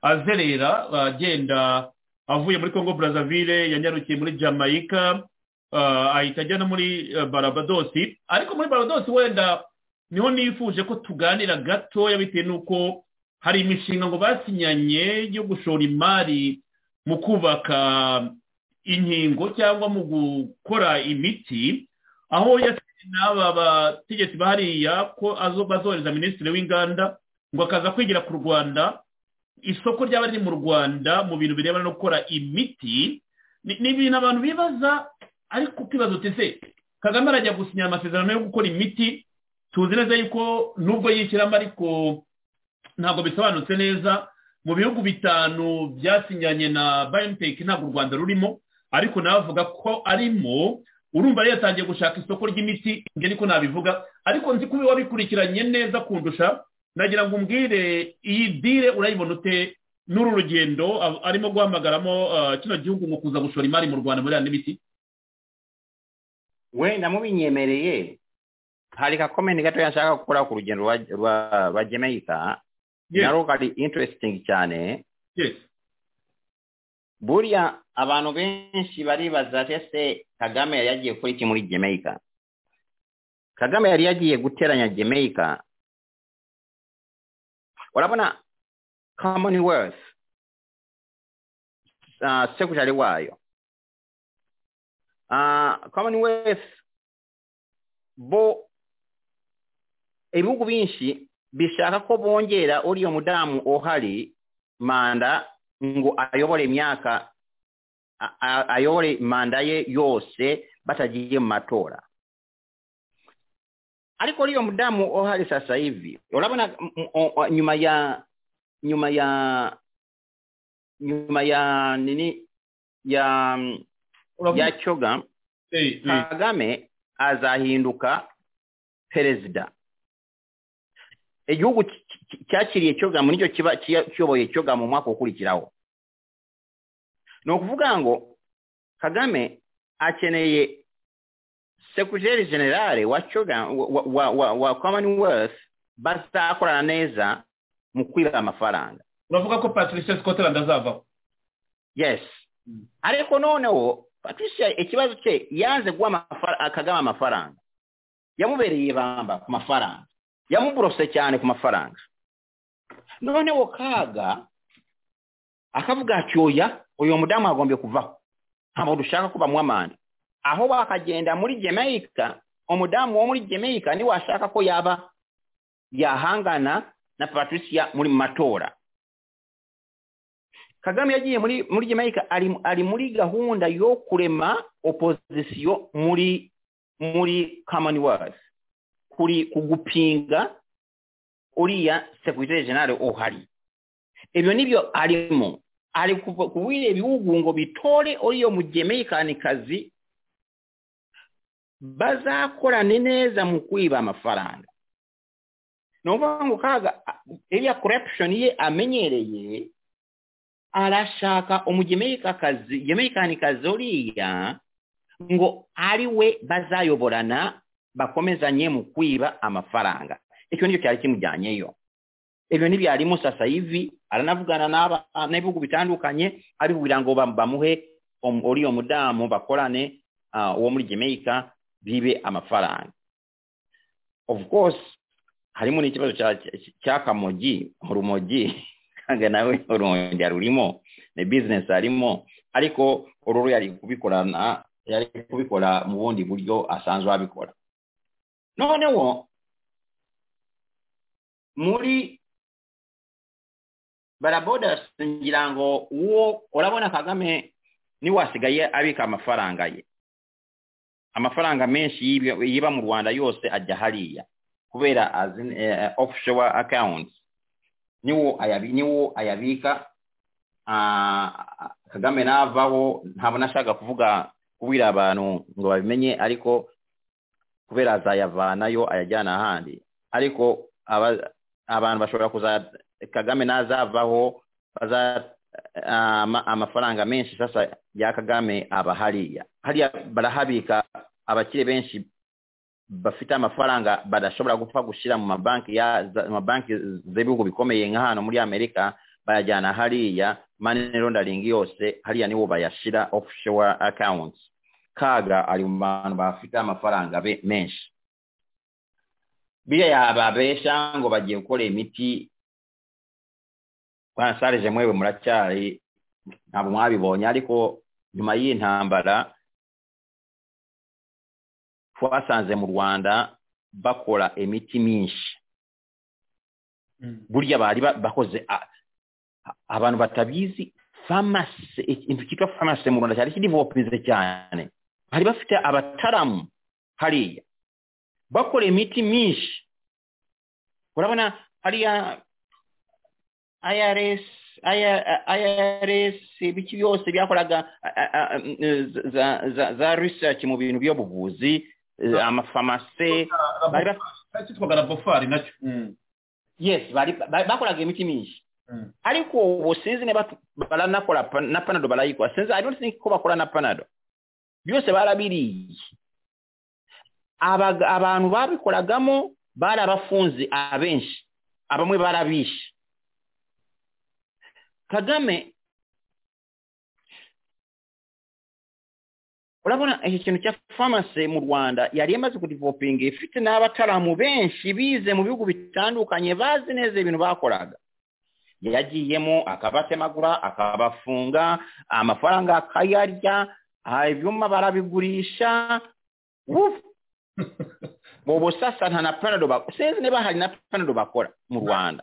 [SPEAKER 3] azerera agenda avuye muri congo brazzaville yanyarukiye muri jamaica ah, ahita ajya no muri eh, barabadosi ariko muri barabadosi wenda niho nifuje ko tuganira gatoya bitewe n'uko hari imishinga ngo basinyanye yo gushora imari mu kubaka inkingo cyangwa mu gukora imiti aho yasize n'aba bategetsi bahariya ko azo bazohereza minisitiri w'inganda ngo akaza kwigira ku rwanda isoko ryaba riri mu rwanda mu bintu birebana no gukora imiti ni ni ibintu abantu bibaza ariko ukibaza uti se kagame arajya gusinya amasezerano yo gukora imiti tuzi neza yuko nubwo yishyiramo ariko ntabwo bisobanutse neza mu bihugu bitanu byasinyanye na biontech ntabwo u rwanda rurimo ariko nawe avuga ko arimo urumva rero yatangiye gushaka isoko ry'imiti njye niko nabivuga ariko nzi ko uba wabikurikiranye neza kundusha nagira ngo umbwire iyi dire urayibona ute n'uru rugendo a- arimo guhamagaramo ah, kino gihugu mu kuza gushora imari mu rwanda muri ya n'ibiti
[SPEAKER 5] wenda mubinyemereye hari ka komenti gato yashaka gukora ku rugendo rwa rwa- rwa jamaica
[SPEAKER 3] Yes.
[SPEAKER 5] narwo kari interesting cyane
[SPEAKER 3] yes
[SPEAKER 5] buriya abantu benshi baribaza ati ese kagame yari yagiye gukora iki muri jamaica kagame yari yagiye guteranya jamaica urabona commonwealth uh, secretary wayo uh, commonwealth bo ibihugu byinshi bishaka ko bongera uriya mudamu uhari manda ngo ayobore emyaka a- a- ayobore manda ye yose batagiye mu matora ariko riyo mudamu ohari sasa hivi urabona m- m- o- o- nyuma ya nyuma ya nyuma ya nini ya ya
[SPEAKER 3] uravuga
[SPEAKER 5] choga
[SPEAKER 3] eh, eh,
[SPEAKER 5] kagame azahinduka perezida igihugu ki- ki- cyakiriye cyogamo nicyo kiba kiya- kiyoboye cyogamo mu mwaka ukurikiraho ni ukuvuga ngo kagame akeneye sekretari generale wa Kyoga- wa- wa- wa- wa commonwealth bazakorana neza mu kwiba amafaranga
[SPEAKER 3] uravuga ko patricia scotland azavaho
[SPEAKER 5] yes ariko noneho patricia ikibazo cye yanze guha amafara- akagama amafaranga yamubereye ibamba ku mafaranga yamuburose cyane ku mafaranga noneho kaga akavuga ati oya uyu mudamu agombye kuvaho ntabwo dushaka ko bamuha manda aho bakagenda muri jamaica umudamu wo muri jamaica niwe washaka ko yaba yahangana na patricia muri mu matora kagame yagiye muri muri jamaica ari, ari muri gahunda yo kurema opozisiyo muri muri commonwealth kuri kugupinga uriya secretary general uhari ibyo nibyo arimo ari kuva- kubwira ibihugu ngo bitore uriyo mugemeikanikazi bazakorane neza mu kwiba amafaranga ni ukuvuga ngo kaga a- iriya corruption ye amenyereye arashaka umugemerikazi gemerikazi uriya ngo ari we bazayoborana bakomezanye mu kwiba amafaranga icyo nicyo cyari kimujyanyeyo ibyo ntibyarimo sasa hivi aranavugana n'aba- n'ibihugu bitandukanye abibwira ngo bam- bamuhe um- uriya mudamu bakorane ah, uwo muri Jamaica bibe amafaranga of course harimo n'ikibazo cya- cya- cy'akamogi mu rumogi kanga nawe urongera rurimo ni business arimo ariko ururu yari kubikorana yari kubikora mu bundi buryo asanzwe abikora noneho muri barabodas ngira ngo uwo urabona kagame niwe wasigaye abika amafaranga ye amafaranga menshi y'ibyo- yiba mu rwanda yose ajya hariya kubera as in, eh, offshore accounts niwo ayabi niwo ayabika ah, kagame navaho ntabwo nashaka kuvuga kubwira abantu ngo babimenye ariko kubera azayavanayo ayajyana ahandi ariko aba- abantu bashobora kuza kagame nazavaho baza ah, ama- amafaranga menshi sasa ya kagame aba hariya hariya barahabika abakire benshi bafite amafaranga badashobora gupfa gushyira mu mabanki ya za- mu mabanki z'ibihugu bikomeye nka hano muri amerika bayajyana hariya money laundering yose hariya niho bayashyira offshore accounts kaga ari mu bantu bafite amafaranga be- menshi biriya yababesha ngo bagiye gukora imiti banasarije mwewe muracyari ntabwo mwabibonye ariko nyuma y'intambara twasanze mu rwanda bakora imiti myinshi
[SPEAKER 3] Mm.
[SPEAKER 5] burya bari ba- bakoze a- a- abantu batabizi famasi ikintu cyitwa famasi mu rwanda cyari kidivopinze cyane bari bafite abataramu hariya bakora imiti myinshi urabona hariya irs irs ibiki byose byakoraga a- a- a- eh, za- za- za research mu bintu by'ubuvuzi eh, amafarumasi bari bafite
[SPEAKER 3] cyitwaga labofari nacyo Mm,
[SPEAKER 5] yes bari ba- bakoraga imiti myinshi
[SPEAKER 3] Mm.
[SPEAKER 5] ariko ubu sinzi niba tu- baranakora pa- na panado barayikora sinzi i don't think ko bakora na panado byose barabiriye Abaga- abantu babikoragamo barabafunze abenshi abamwe barabishe kagame urabona iki kintu cya famasi mu rwanda yari yamaze kudivopinga ifite n'abataramu benshi bize mu bihugu bitandukanye bazi neza ibintu bakoraga yagiyemo akabatemagura akabafunga amafaranga akayarya aha ibyuma barabigurisha Wuf! ubu sasa nta na panado bakora sinzi niba hari na panado bakora mu rwanda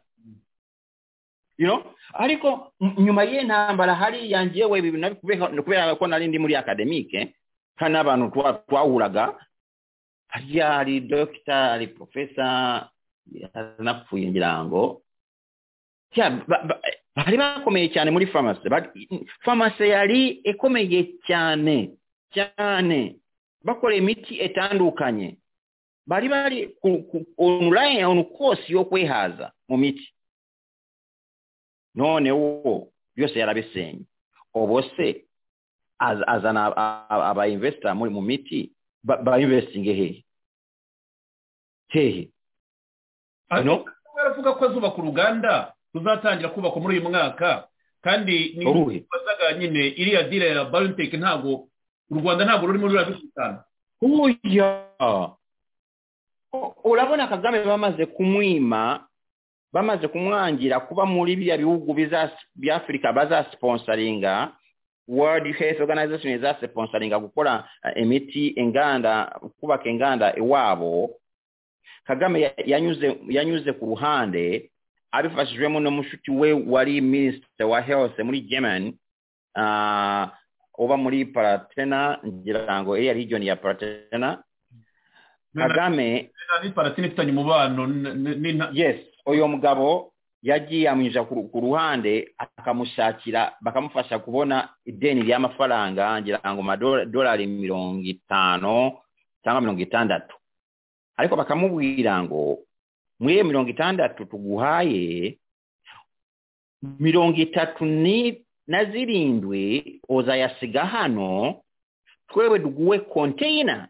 [SPEAKER 5] you know ariko m- nyuma y'intambara hariya njyewe ibi bintu nabikubeho- ni kubera ko nari ndi muri akademike kandi n'abantu twa- twahuraga hariya hari dogita hari profesa yanapfuye ngira ngo Tya, ba- ba- bari bakomeye cyane muri farumasi farumasi yari ikomeye cyane cyane bakora imiti itandukanye bari bari ku- ku- online on course yo kwehaza mu miti none wo byose yarabisenye ubu se az- azana abayinvesita muri mu miti ba- bayinvestinge hehe hehe no
[SPEAKER 3] baravuga ko azubaka uruganda ruzatangira kubakwa muri uyu mwaka kandi ni
[SPEAKER 5] Uruhe?
[SPEAKER 3] bazaga nyine iriya dira ya barinteke ntabwo u rwanda ntabwo rurimo rurabisukana
[SPEAKER 5] Oya. O- Urabona Kagame bamaze kumwima bamaze kumwangira kuba muri bya bihugu biza- bya Afurika bazasponsoringa World Health Organization izasponsoringa gukora eh, imiti inganda kubaka inganda iwabo Kagame ya- yanyuze yanyuze ku ruhande abifashijwemo n'umushuti we wari Minister wa Health muri Germany ah, uba muri Palatena ngira ngo iriya region ya Palatena Kagame
[SPEAKER 3] ni paratine ifitanye umubano n- n- n'inta-
[SPEAKER 5] yes uyu mugabo yagiye amwinjira ku ku ruhande akamushakira bakamufasha kubona ideni ry'amafaranga ngira ngo amadolari mirongo itanu cyangwa mirongo itandatu ariko bakamubwira ngo muri iyo mirongo itandatu tuguhaye mirongo itatu ni na zirindwi uzayasiga hano twewe duguwe konteyina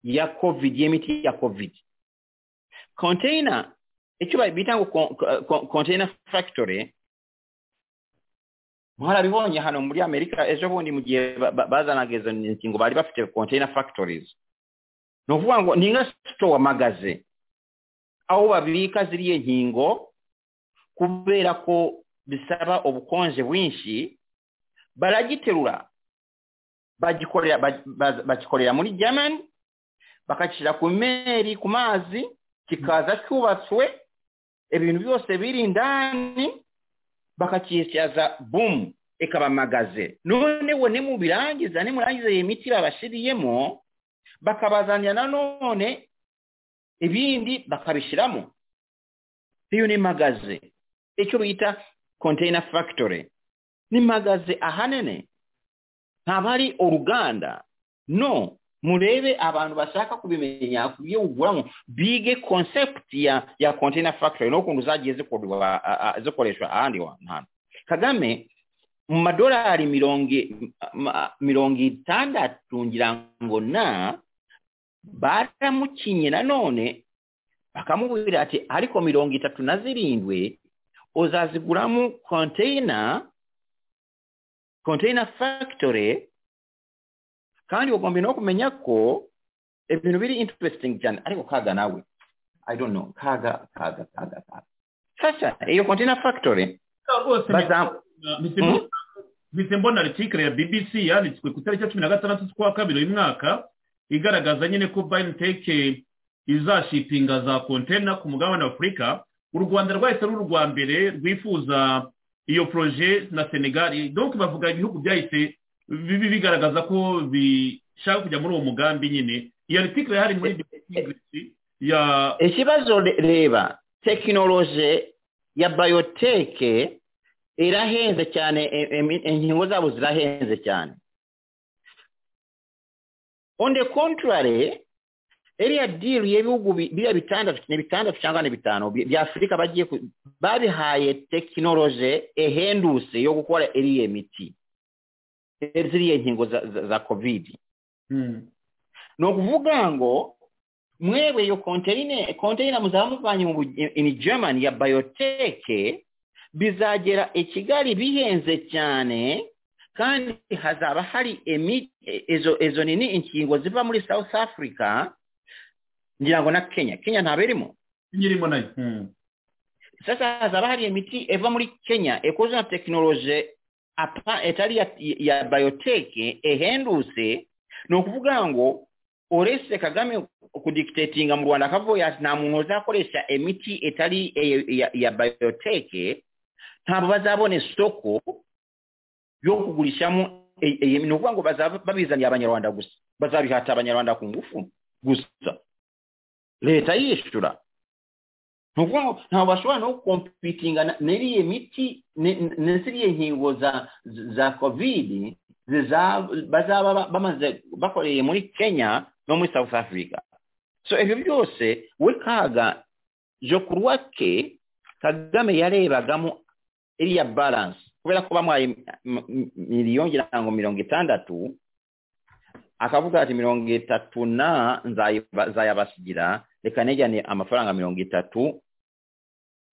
[SPEAKER 5] ya covid y'imiti ya covid container icyo bita ngo con- con- container factory mwarabibonye hano muri amerika ejo bundi mu gihe ba- ba- bazanaga izo ngingo bari bafite container factories ni ukuvuga ngo ni nka store magaze aho babika ziriya nkingo kubera ko bisaba ubukonje bwinshi baragiterura bagikorera ba- ba- bagikorera muri germany bakashyira ku meri ku mazi kikaza cyubatswe ibintu byose biri indani bakakisyaza bumu ikabamagaze noneho nimubirangiza nimurangiza iyi miti babashiriyemo bakabazanira nanone ibindi bakabishyiramo iyo ni magaze icyo bita container factory ni magaze ahanini ntabwo ari uruganda no murebe abantu bashaka kubimenya kubyo uguramo bige concept ya ya container factory n'ukuntu zagiye zikorwa a- a- zikoreshwa ahandi wa- hantu kagame mu madolari mirongo i- ma- mirongo itandatu ngira ngo na baramukinye nanone bakamubwira ati ariko mirongo itatu na zirindwi uzaziguramo container container factory kandi ugomba no kumenya ko ibintu biri interesting cyane ariko kaga nawe i don't know kaga kaga kaga kaga sasa iyo container factory
[SPEAKER 3] rwose
[SPEAKER 5] baza
[SPEAKER 3] mpise mbona- mpise mbona artikire ya bbc yanditswe ku itariki ya cumi na gatandatu z'ukwa kabiri uyu mwaka igaragaza nyine ko bayiniteke izashipinga za kontena ku mugabane w'afurika u rwanda rwahise ari urwa mbere rwifuza iyo poroje na senegali donc bavuga ibihugu byahise bibi bigaragaza ko bishaka kujya muri uwo mugambi nyine iyo artikire yari muri bbc ya
[SPEAKER 5] ikibazo re- reba tekinoloje ya bayoteke irahenze cyane e- emi- inkingo zabo zirahenze cyane on the contrary iriya deal y'ibihugu bi- biriya bitandatu ni bitandatu cyangwa ni bitanu bi- bya afurika bagiye ku- babihaye tekinoloje ihendutse yo gukora iriya miti E- ziriya nkingo za, za, za covid
[SPEAKER 3] Hmm.
[SPEAKER 5] ni ukuvuga ngo mwebwe iyo konteyine konteyina muzaba muvanye mu bu- in germany ya bayoteke bizagera i kigali bihenze cyane kandi hazaba hari emi- e- izo izo nini inkingo ziva muri south africa ngira ngo na kenya kenya ntabwo irimo
[SPEAKER 3] nyirimo nayo Hmm.
[SPEAKER 5] sasa hazaba hari imiti iva muri kenya ikoze na tekinoloje apa- itari ya, ya bayoteke ihendutse ni ukuvuga ngo olese kagame okudictatinga mu rwanda akavuga ati nta muntu uzakoresha emiti etari eyo- ya- ya bayoteke ntabwo bazabona isoko yo kugurishamo e- e- ni ukuvuga ngo bazaba babizaniye abanyarwanda gusa bazabihata abanyarwanda ku ngufu gusa leta yishyura ni ukuvuga ngo ntabwo bashobora no kompitinga na- n'iriya miti ne- ne- ne- ziriya nkingo za za kovidi ziza- bazaba ba- bamaze bakoreye muri kenya no muri south africa so ibyo byose we kaga je ku rwake kagame yarebagamo iriya balance kubera ko bamuhaye m- m- miliyoni ngira ngo mirongo itandatu akavuga ati mirongo itatu na nzayiba- nzayabasigira reka nejyane amafaranga mirongo itatu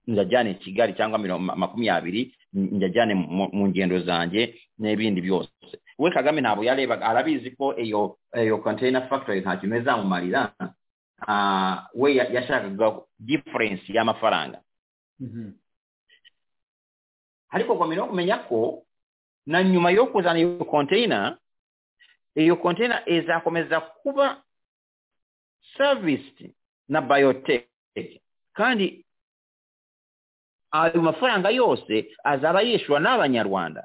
[SPEAKER 5] njajyane i kigali cyangwa mirongo ma- makumyabiri njajyane mu mu ngendo zanjye n'ibindi byose we kagame ntabwo yarebaga arabizi ko iyo iyo container factory ntacyo izamumarira Ah, we ya- yashakaga difference y'amafaranga
[SPEAKER 3] Mhm.
[SPEAKER 5] ariko ugomba no kumenya ko na nyuma yo kuzana iyo konteyina iyo konteyina izakomeza kuba serivisi na bayoteke kandi ayo mafaranga yose azaba yishyurwa n'abanyarwanda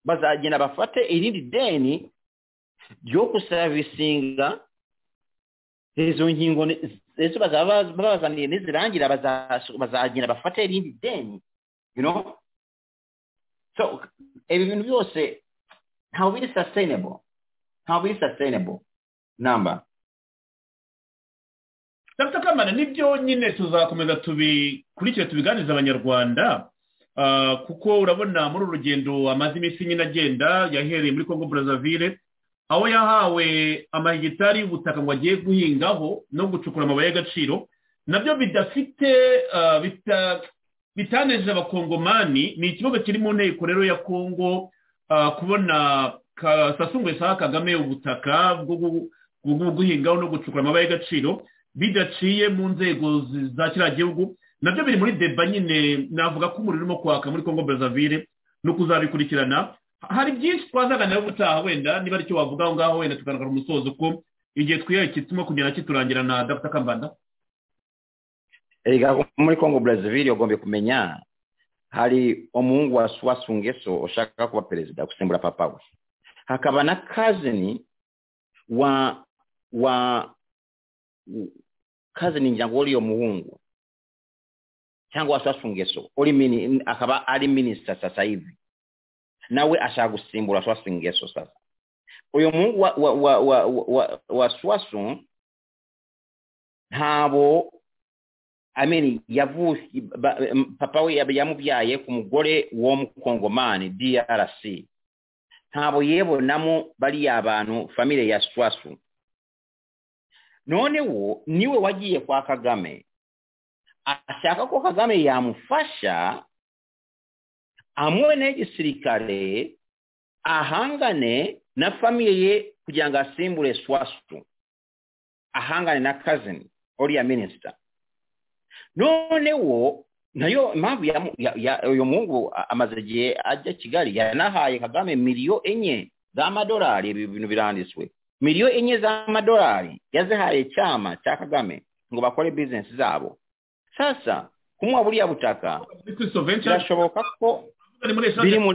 [SPEAKER 5] bazagenda bafate irindi deni ryo kusavisinga izo nkingo ni- izo bazaba babazaniye nizirangira baza- bazagenda bafate irindi deni you know so ibi bintu byose ntabwo biri sustainable ntabwo biri sustainable namba
[SPEAKER 3] dr kamana nibyo nyine tuzakomeza tubikurikire tubiganiriza abanyarwanda Ah, kuko urabona muri uru rugendo amaze iminsi nyine agenda yahereye muri congo brazzaville aho yahawe amahegitari y'ubutaka ngo agiye guhingaho no gucukura amabuye y'agaciro nabyo bidafite ah, bita- bitanejeje abakongomani ni ikibazo kiri mu nteko rero ya congo ah, kubona ka- sasungu saha kagame ubutaka bwo gu- bwo gu- guhingaho no gucukura amabuye y'agaciro bidaciye mu nzego zi- za kiriya gihugu nabyo biri muri deba nyine navuga ko umuriro urimo kwaka muri congo brazzaville no kuzabikurikirana hari byinshi twazaganira ubutaha wenda niba aricyo wavuga aho ngaho wenda tugaragara umusozo ko igihe twihaye kituma kugenda kiturangira na dr kambanda
[SPEAKER 5] erega muri congo brazzaville ugomba kumenya hari umuhungu wa swasungeso ushaka kuba perezida gusimbura papa we hakaba na kazini wa wa kazini ngira ngo uriyo muhungu cyangwa wa swasungeso uri mini akaba ari minisita sasa hivi nawe ashaka gusimbura swasungeso sasa uyu muhungu wa wa wa wa wa, wa swasu ntabo I mean, yavuki, ba, m- papa we yab- yamubyaye ku mugore w'umukongomani drc ntabwo yebonamo bariya bantu famire ya swasu noneho niwe wagiye kwa kagame ashaka ko kagame yamufasha amuwe n'igisirikare ahangane na famire ye kugira ngo asimbure swasu ahangane na kazini oriya minisita noneho nayo impamvu yamu- ya- ya- uyu muhungu a- amaze igihe ajya kigali yanahaye kagame miliyo enye z'amadolari ibi bintu biranditswe miliyo enye z'amadolari yazihaye cyama cya kagame ngo bakore bizinesi zabo sasa kumuha buriya butaka
[SPEAKER 3] Ni kuri Soventia,
[SPEAKER 5] birashoboka ko
[SPEAKER 3] ni muri Eshate-
[SPEAKER 5] biri mu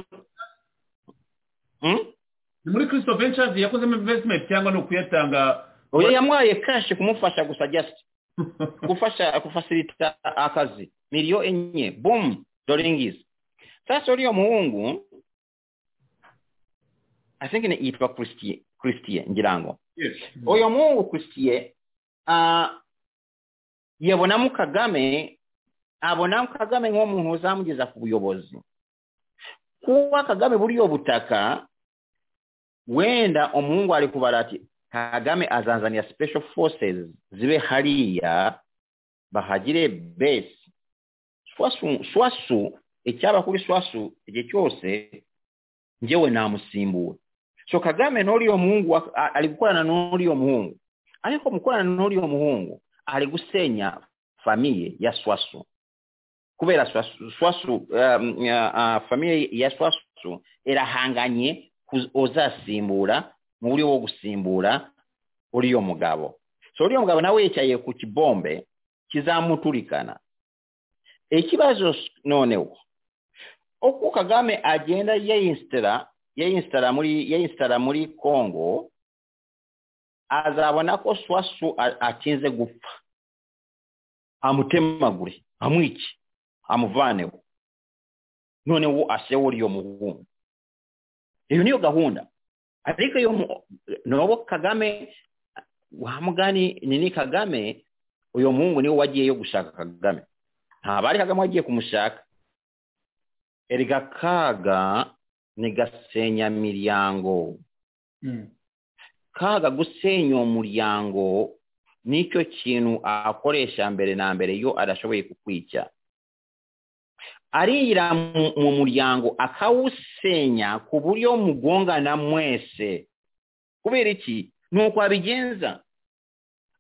[SPEAKER 5] Hmm?
[SPEAKER 3] ni muri christo ventures yakozemo investment cyangwa ni ukuyatanga
[SPEAKER 5] oya yamwaye kashi kumufasha gusa just gufasha kufasilita akazi miliyo enye boom doringis sasa uriyo muhungu i think ni yitwa christie christie ngira ngo
[SPEAKER 3] Yes.
[SPEAKER 5] uyu muhungu christie uh, yabonamo kagame abonamo kagame nk'umuntu uzamugeza ku buyobozi kuba kagame buriyo butaka wenda umuhungu ari kubara ati kagame azanzanira special forces zibe hariya bahagire base swasu swasu icyaba kuri swasu igihe cyose njyewe namusimbura so kagame n'uriyo muhungu ak- a- ari gukorana n'uriyo muhungu ariko mu gukorana n'uriyo muhungu ari gusenya famiye ya swasu kubera swasu, swasu um, uh, famiye ya swasu irahanganye kuz- uzasimbura mu buryo bwo gusimbura oliyo mugabo so oliyo mugabo nawe yekyaye ku kibombe kizamutulikana ekibazo noonewo oku kagame agenda yeinstala yeinstala muri yeinstala muri congo azabonako swasu a- atinze gupfa amutemagure amwice amuvaaneho noneho asewo oliyo muhungu eyo niyo gahunda ariko yo mu- nobo kagame wamugani nini kagame uyo muhungu niwe wagiyeyo gushaka kagame ntabari kagame wagiye kumushaka erega kaga ni gasenya miryango
[SPEAKER 3] Mm.
[SPEAKER 5] kaga gusenya umuryango nicyo kintu akoresha mbere na mbere iyo adashoboye kukwica arira mu mu muryango akawusenya ku buryo mugongana mwese kubera iki ni uko abigenza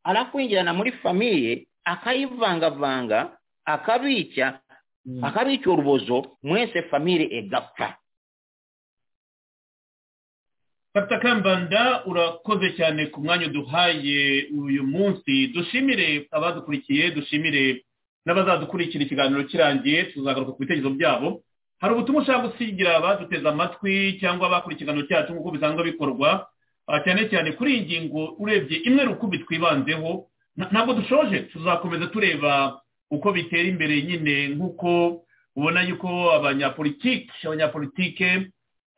[SPEAKER 5] arakwinjirana muri famiye akayivangavanga akabica
[SPEAKER 3] Mm.
[SPEAKER 5] akabika urubozo mwese famire egapfa
[SPEAKER 3] Dr kambanda urakoze cyane ku mwanya uduhaye uyu munsi dushimire abadukurikiye dushimire n'abazadukurikira ikiganiro kirangiye tuzagaruka ku bitekerezo byabo hari ubutumwa ushaka gusigira abaduteze amatwi cyangwa abakora ikiganiro cyacu nk'uko bisanzwe bikorwa ah, cyane cyane kuri iyi ngingo urebye imwe rukumbi twibanzeho na- ntabwo dushoje tuzakomeza tureba uko bitera imbere nyine nk'uko ubona yuko abanyapolitiki abanyapolitike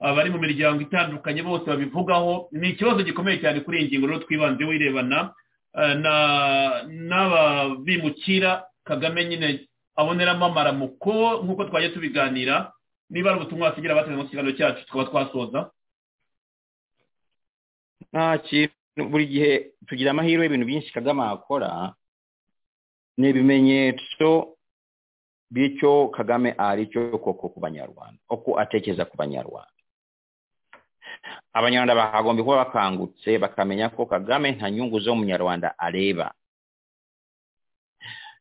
[SPEAKER 3] abari mu miryango itandukanye bose babivugaho ni ikibazo gikomeye cyane kuri iyi ngingo rero twibanze wirebana eh, na- n'ababimukira kagame nyine aboneramo amaramuko nk'uko twajya tubiganira niba ari ubutumwa wasigira abateze mu kiganiro cyacu tukaba twasoza
[SPEAKER 5] nta kintu buri gihe tugira amahirwe ibintu byinshi kagame akora ni ibimenyetso by'icyo kagame ari cyo koko ku banyarwanda uko atekereza ku banyarwanda abanyarwanda bakagombye kuba bakangutse bakamenya ko kagame nta nyungu z'umunyarwanda areba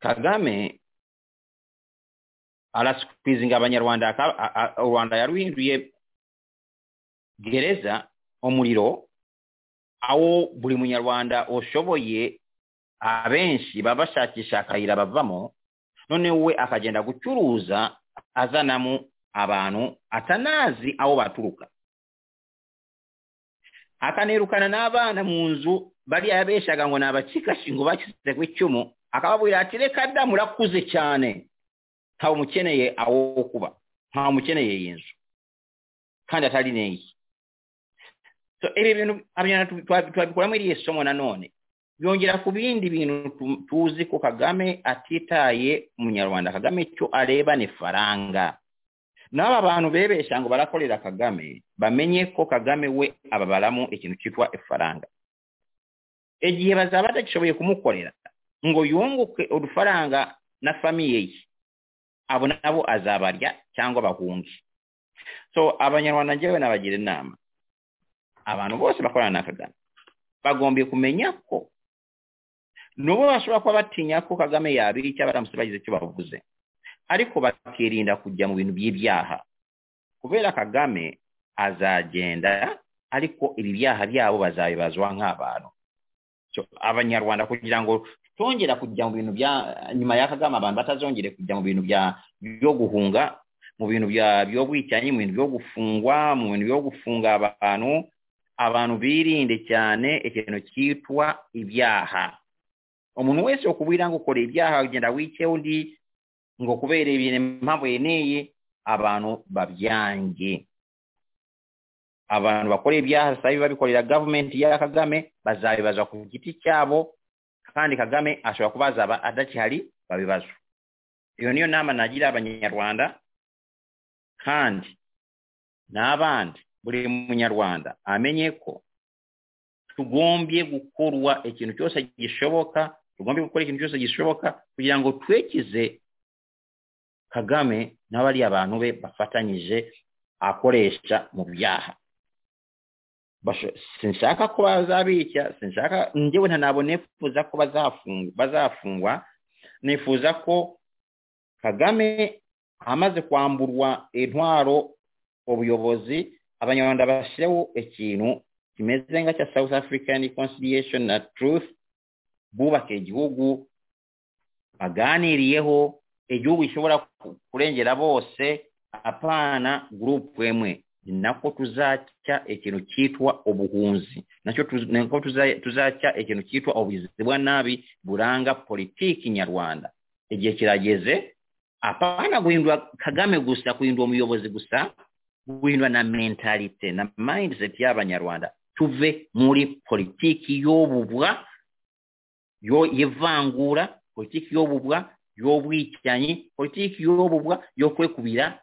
[SPEAKER 5] kagame arasikwizinga abanyarwanda aka- a- a- u rwanda yaruhinduye gereza umuriro aho buri munyarwanda ushoboye abenshi baba bashakisha akayira bavamo noneho we akagenda gucuruza azanamo abantu atanazi aho baturuka akanerukana n'abana mu nzu bariya yabeshaga ngo ni abacikashi ngo bakize ku icumu akababwira ati reka da murakuze cyane ntawe umukeneye aho kuba ntawe umukeneye iyi nzu kandi atari n'iyi so ibi bintu abanyarwanda tu- twa- twabikuramo iriya somo nanone byongera ku bindi bintu tu- tuzi ko kagame atitaye umunyarwanda kagame icyo areba ni faranga n'aba bantu bebesha ngo barakorera kagame bamenye ko kagame we ababaramo ikintu cyitwa ifaranga igihe bazaba batagishoboye kumukorera ngo yunguke udufaranga na famiye ye abo nabo azabarya cyangwa bahunge so abanyarwanda njyewe nabagira inama abantu bose bakorana na kagame bagombye kumenya ko n'ubu bashobora kuba batinya ko kagame yabica baramutse bagize icyo bavuze ariko bakirinda kujya mu bintu by'ibyaha kubera kagame azagenda ariko ibi byaha byabo bazabibazwa nk'abantu So, abanyarwanda kugira ngo tongera kujya mu bintu bya nyuma ya kagame abantu batazongere kujya mu bintu bya byo guhunga mu bintu bya by'ubwicanyi mu bintu byo gufungwa mu bintu byo gufunga abantu abantu birinde cyane ikintu cyitwa ibyaha umuntu wese ukubwira ngo ukora ibyaha ugenda wice undi ngo kubera ibintu impamvu yeneye abantu babyange abantu bakora ibyaha sabi babikorera gavumenti ya kagame bazabibaza ku giti cyabo kandi kagame ashobora kuba azaba adakihari babibazwa iyo niyo nama nagira abanyarwanda kandi n'abandi buri munyarwanda amenye ko tugombye gukorwa ikintu cyose gishoboka tugombye gukora ikintu cyose gishoboka kugira ngo twekize kagame n'abariya bantu be bafatanyije akoresha mu byaha Basho- sinshaka ko bazabica sinshaka njyewe ntanabo nifuza ko bazafungwa bazafungwa nifuza ko kagame amaze kwamburwa intwaro ubuyobozi abanyarwanda bashireho ikintu kimeze nga kya south african reconciliation na truth bubaka igihugu baganiriyeho igihugu gishobora ku- kurengera bose apana gurupu emwe nako tuzacya ikintu cyitwa ubuhunzi nacyo tuz- nako tuza- tuzacya ikintu cyitwa ubugizi bwa nabi buranga politiki nyarwanda igihe kirageze apana guhindura kagame gusa guhindura umuyobozi gusa guhindura na mentalite na mindset y'abanyarwanda tuve muri politiki y'obubwa yo y'ivangura politiki y'obubwa y'obwicanyi politiki y'obubwa yo kwekubira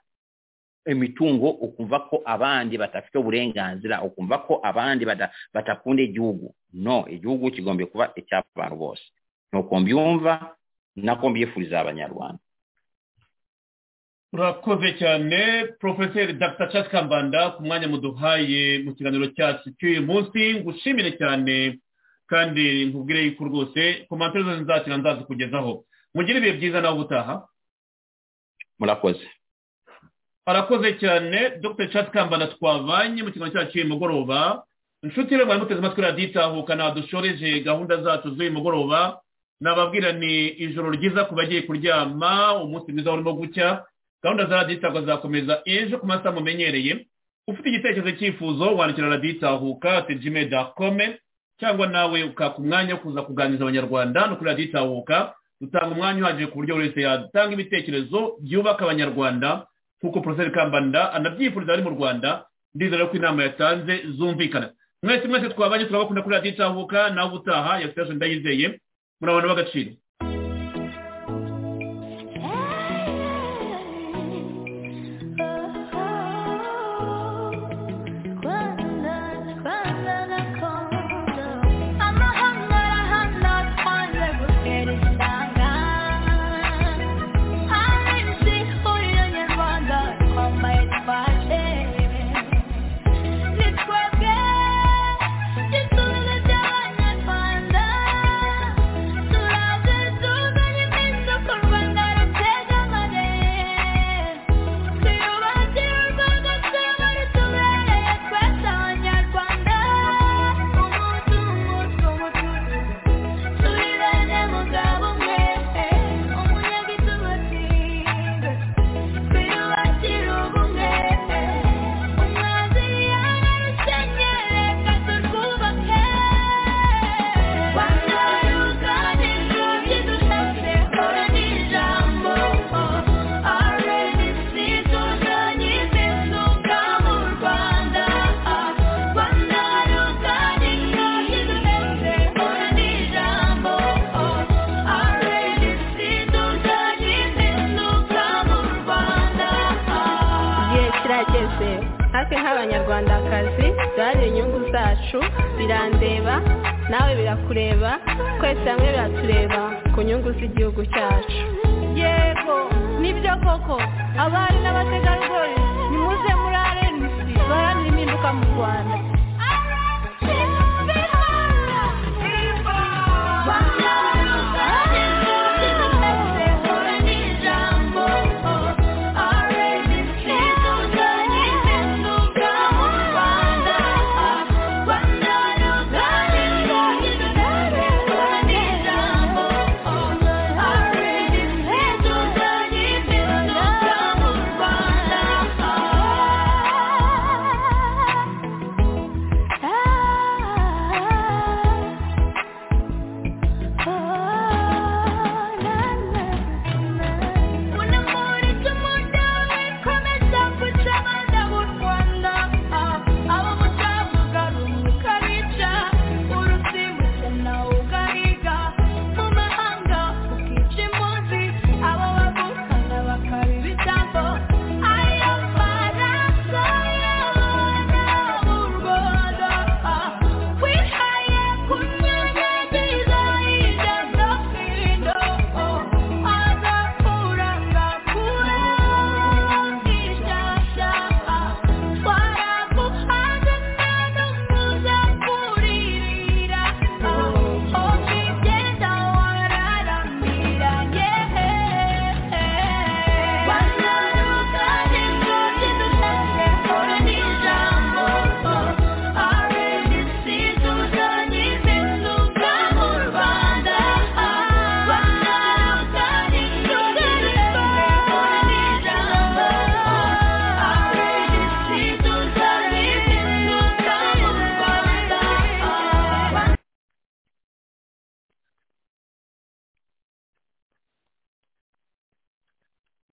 [SPEAKER 5] emitungo okumva ko abandi batafite uburenganzira okumva ko abandi bata, batakunda igihugu no igihugu kigombye kuba icy'abantu bose nuko mbyumva nako mbyifuriza abanyarwanda
[SPEAKER 3] urakoze cyane porofeseri dr charles kambanda ku mwanya muduhaye mu kiganiro cyacu cy'uyu munsi ngushimire cyane kandi nkubwire yuko rwose komantere zose nzakira nzazikugezaho mugire ibihe byiza nawe ubutaha
[SPEAKER 5] murakoze
[SPEAKER 3] arakoze cyane dr charles kambanda twavanye mu kiganiro cyacu cy'uyu mugoroba inshuti rero mwari muteze amatwi radiyo itahuka dushoreje gahunda zacu z'uyu mugoroba nababwira ni ijoro ryiza ku bagiye kuryama umunsi mwiza urimo gucya gahunda za radiyo itahuka zakomeza ejo ku masaha mumenyereye ufite igitekerezo cyifuzo wandikira radiyo itahuka tejime dakome cyangwa nawe ukaka umwanya wo kuza kuganiriza abanyarwanda no kuri radiyo itahuka dutanga umwanya uhagije ku buryo buri wese yatanga ibitekerezo byubaka abanyarwanda nk'uko poroferi kambanda anabyifuriza ari mu rwanda ndizera ko inama yatanze zumvikana mwese mwese twabanye turabakunda kuri radiyo itahuka nawe ubutaha yasitaje ndayizeye muri abantu b'agaciro
[SPEAKER 6] igihe kirageze hafi nk'abanyarwandakazi duharanira inyungu zacu birandeba nawe birakureba twese hamwe biratureba ku nyungu z'igihugu cyacu yego nibyo koko abari n'abategarugori nimuze muri arenisi baharanira impinduka mu rwanda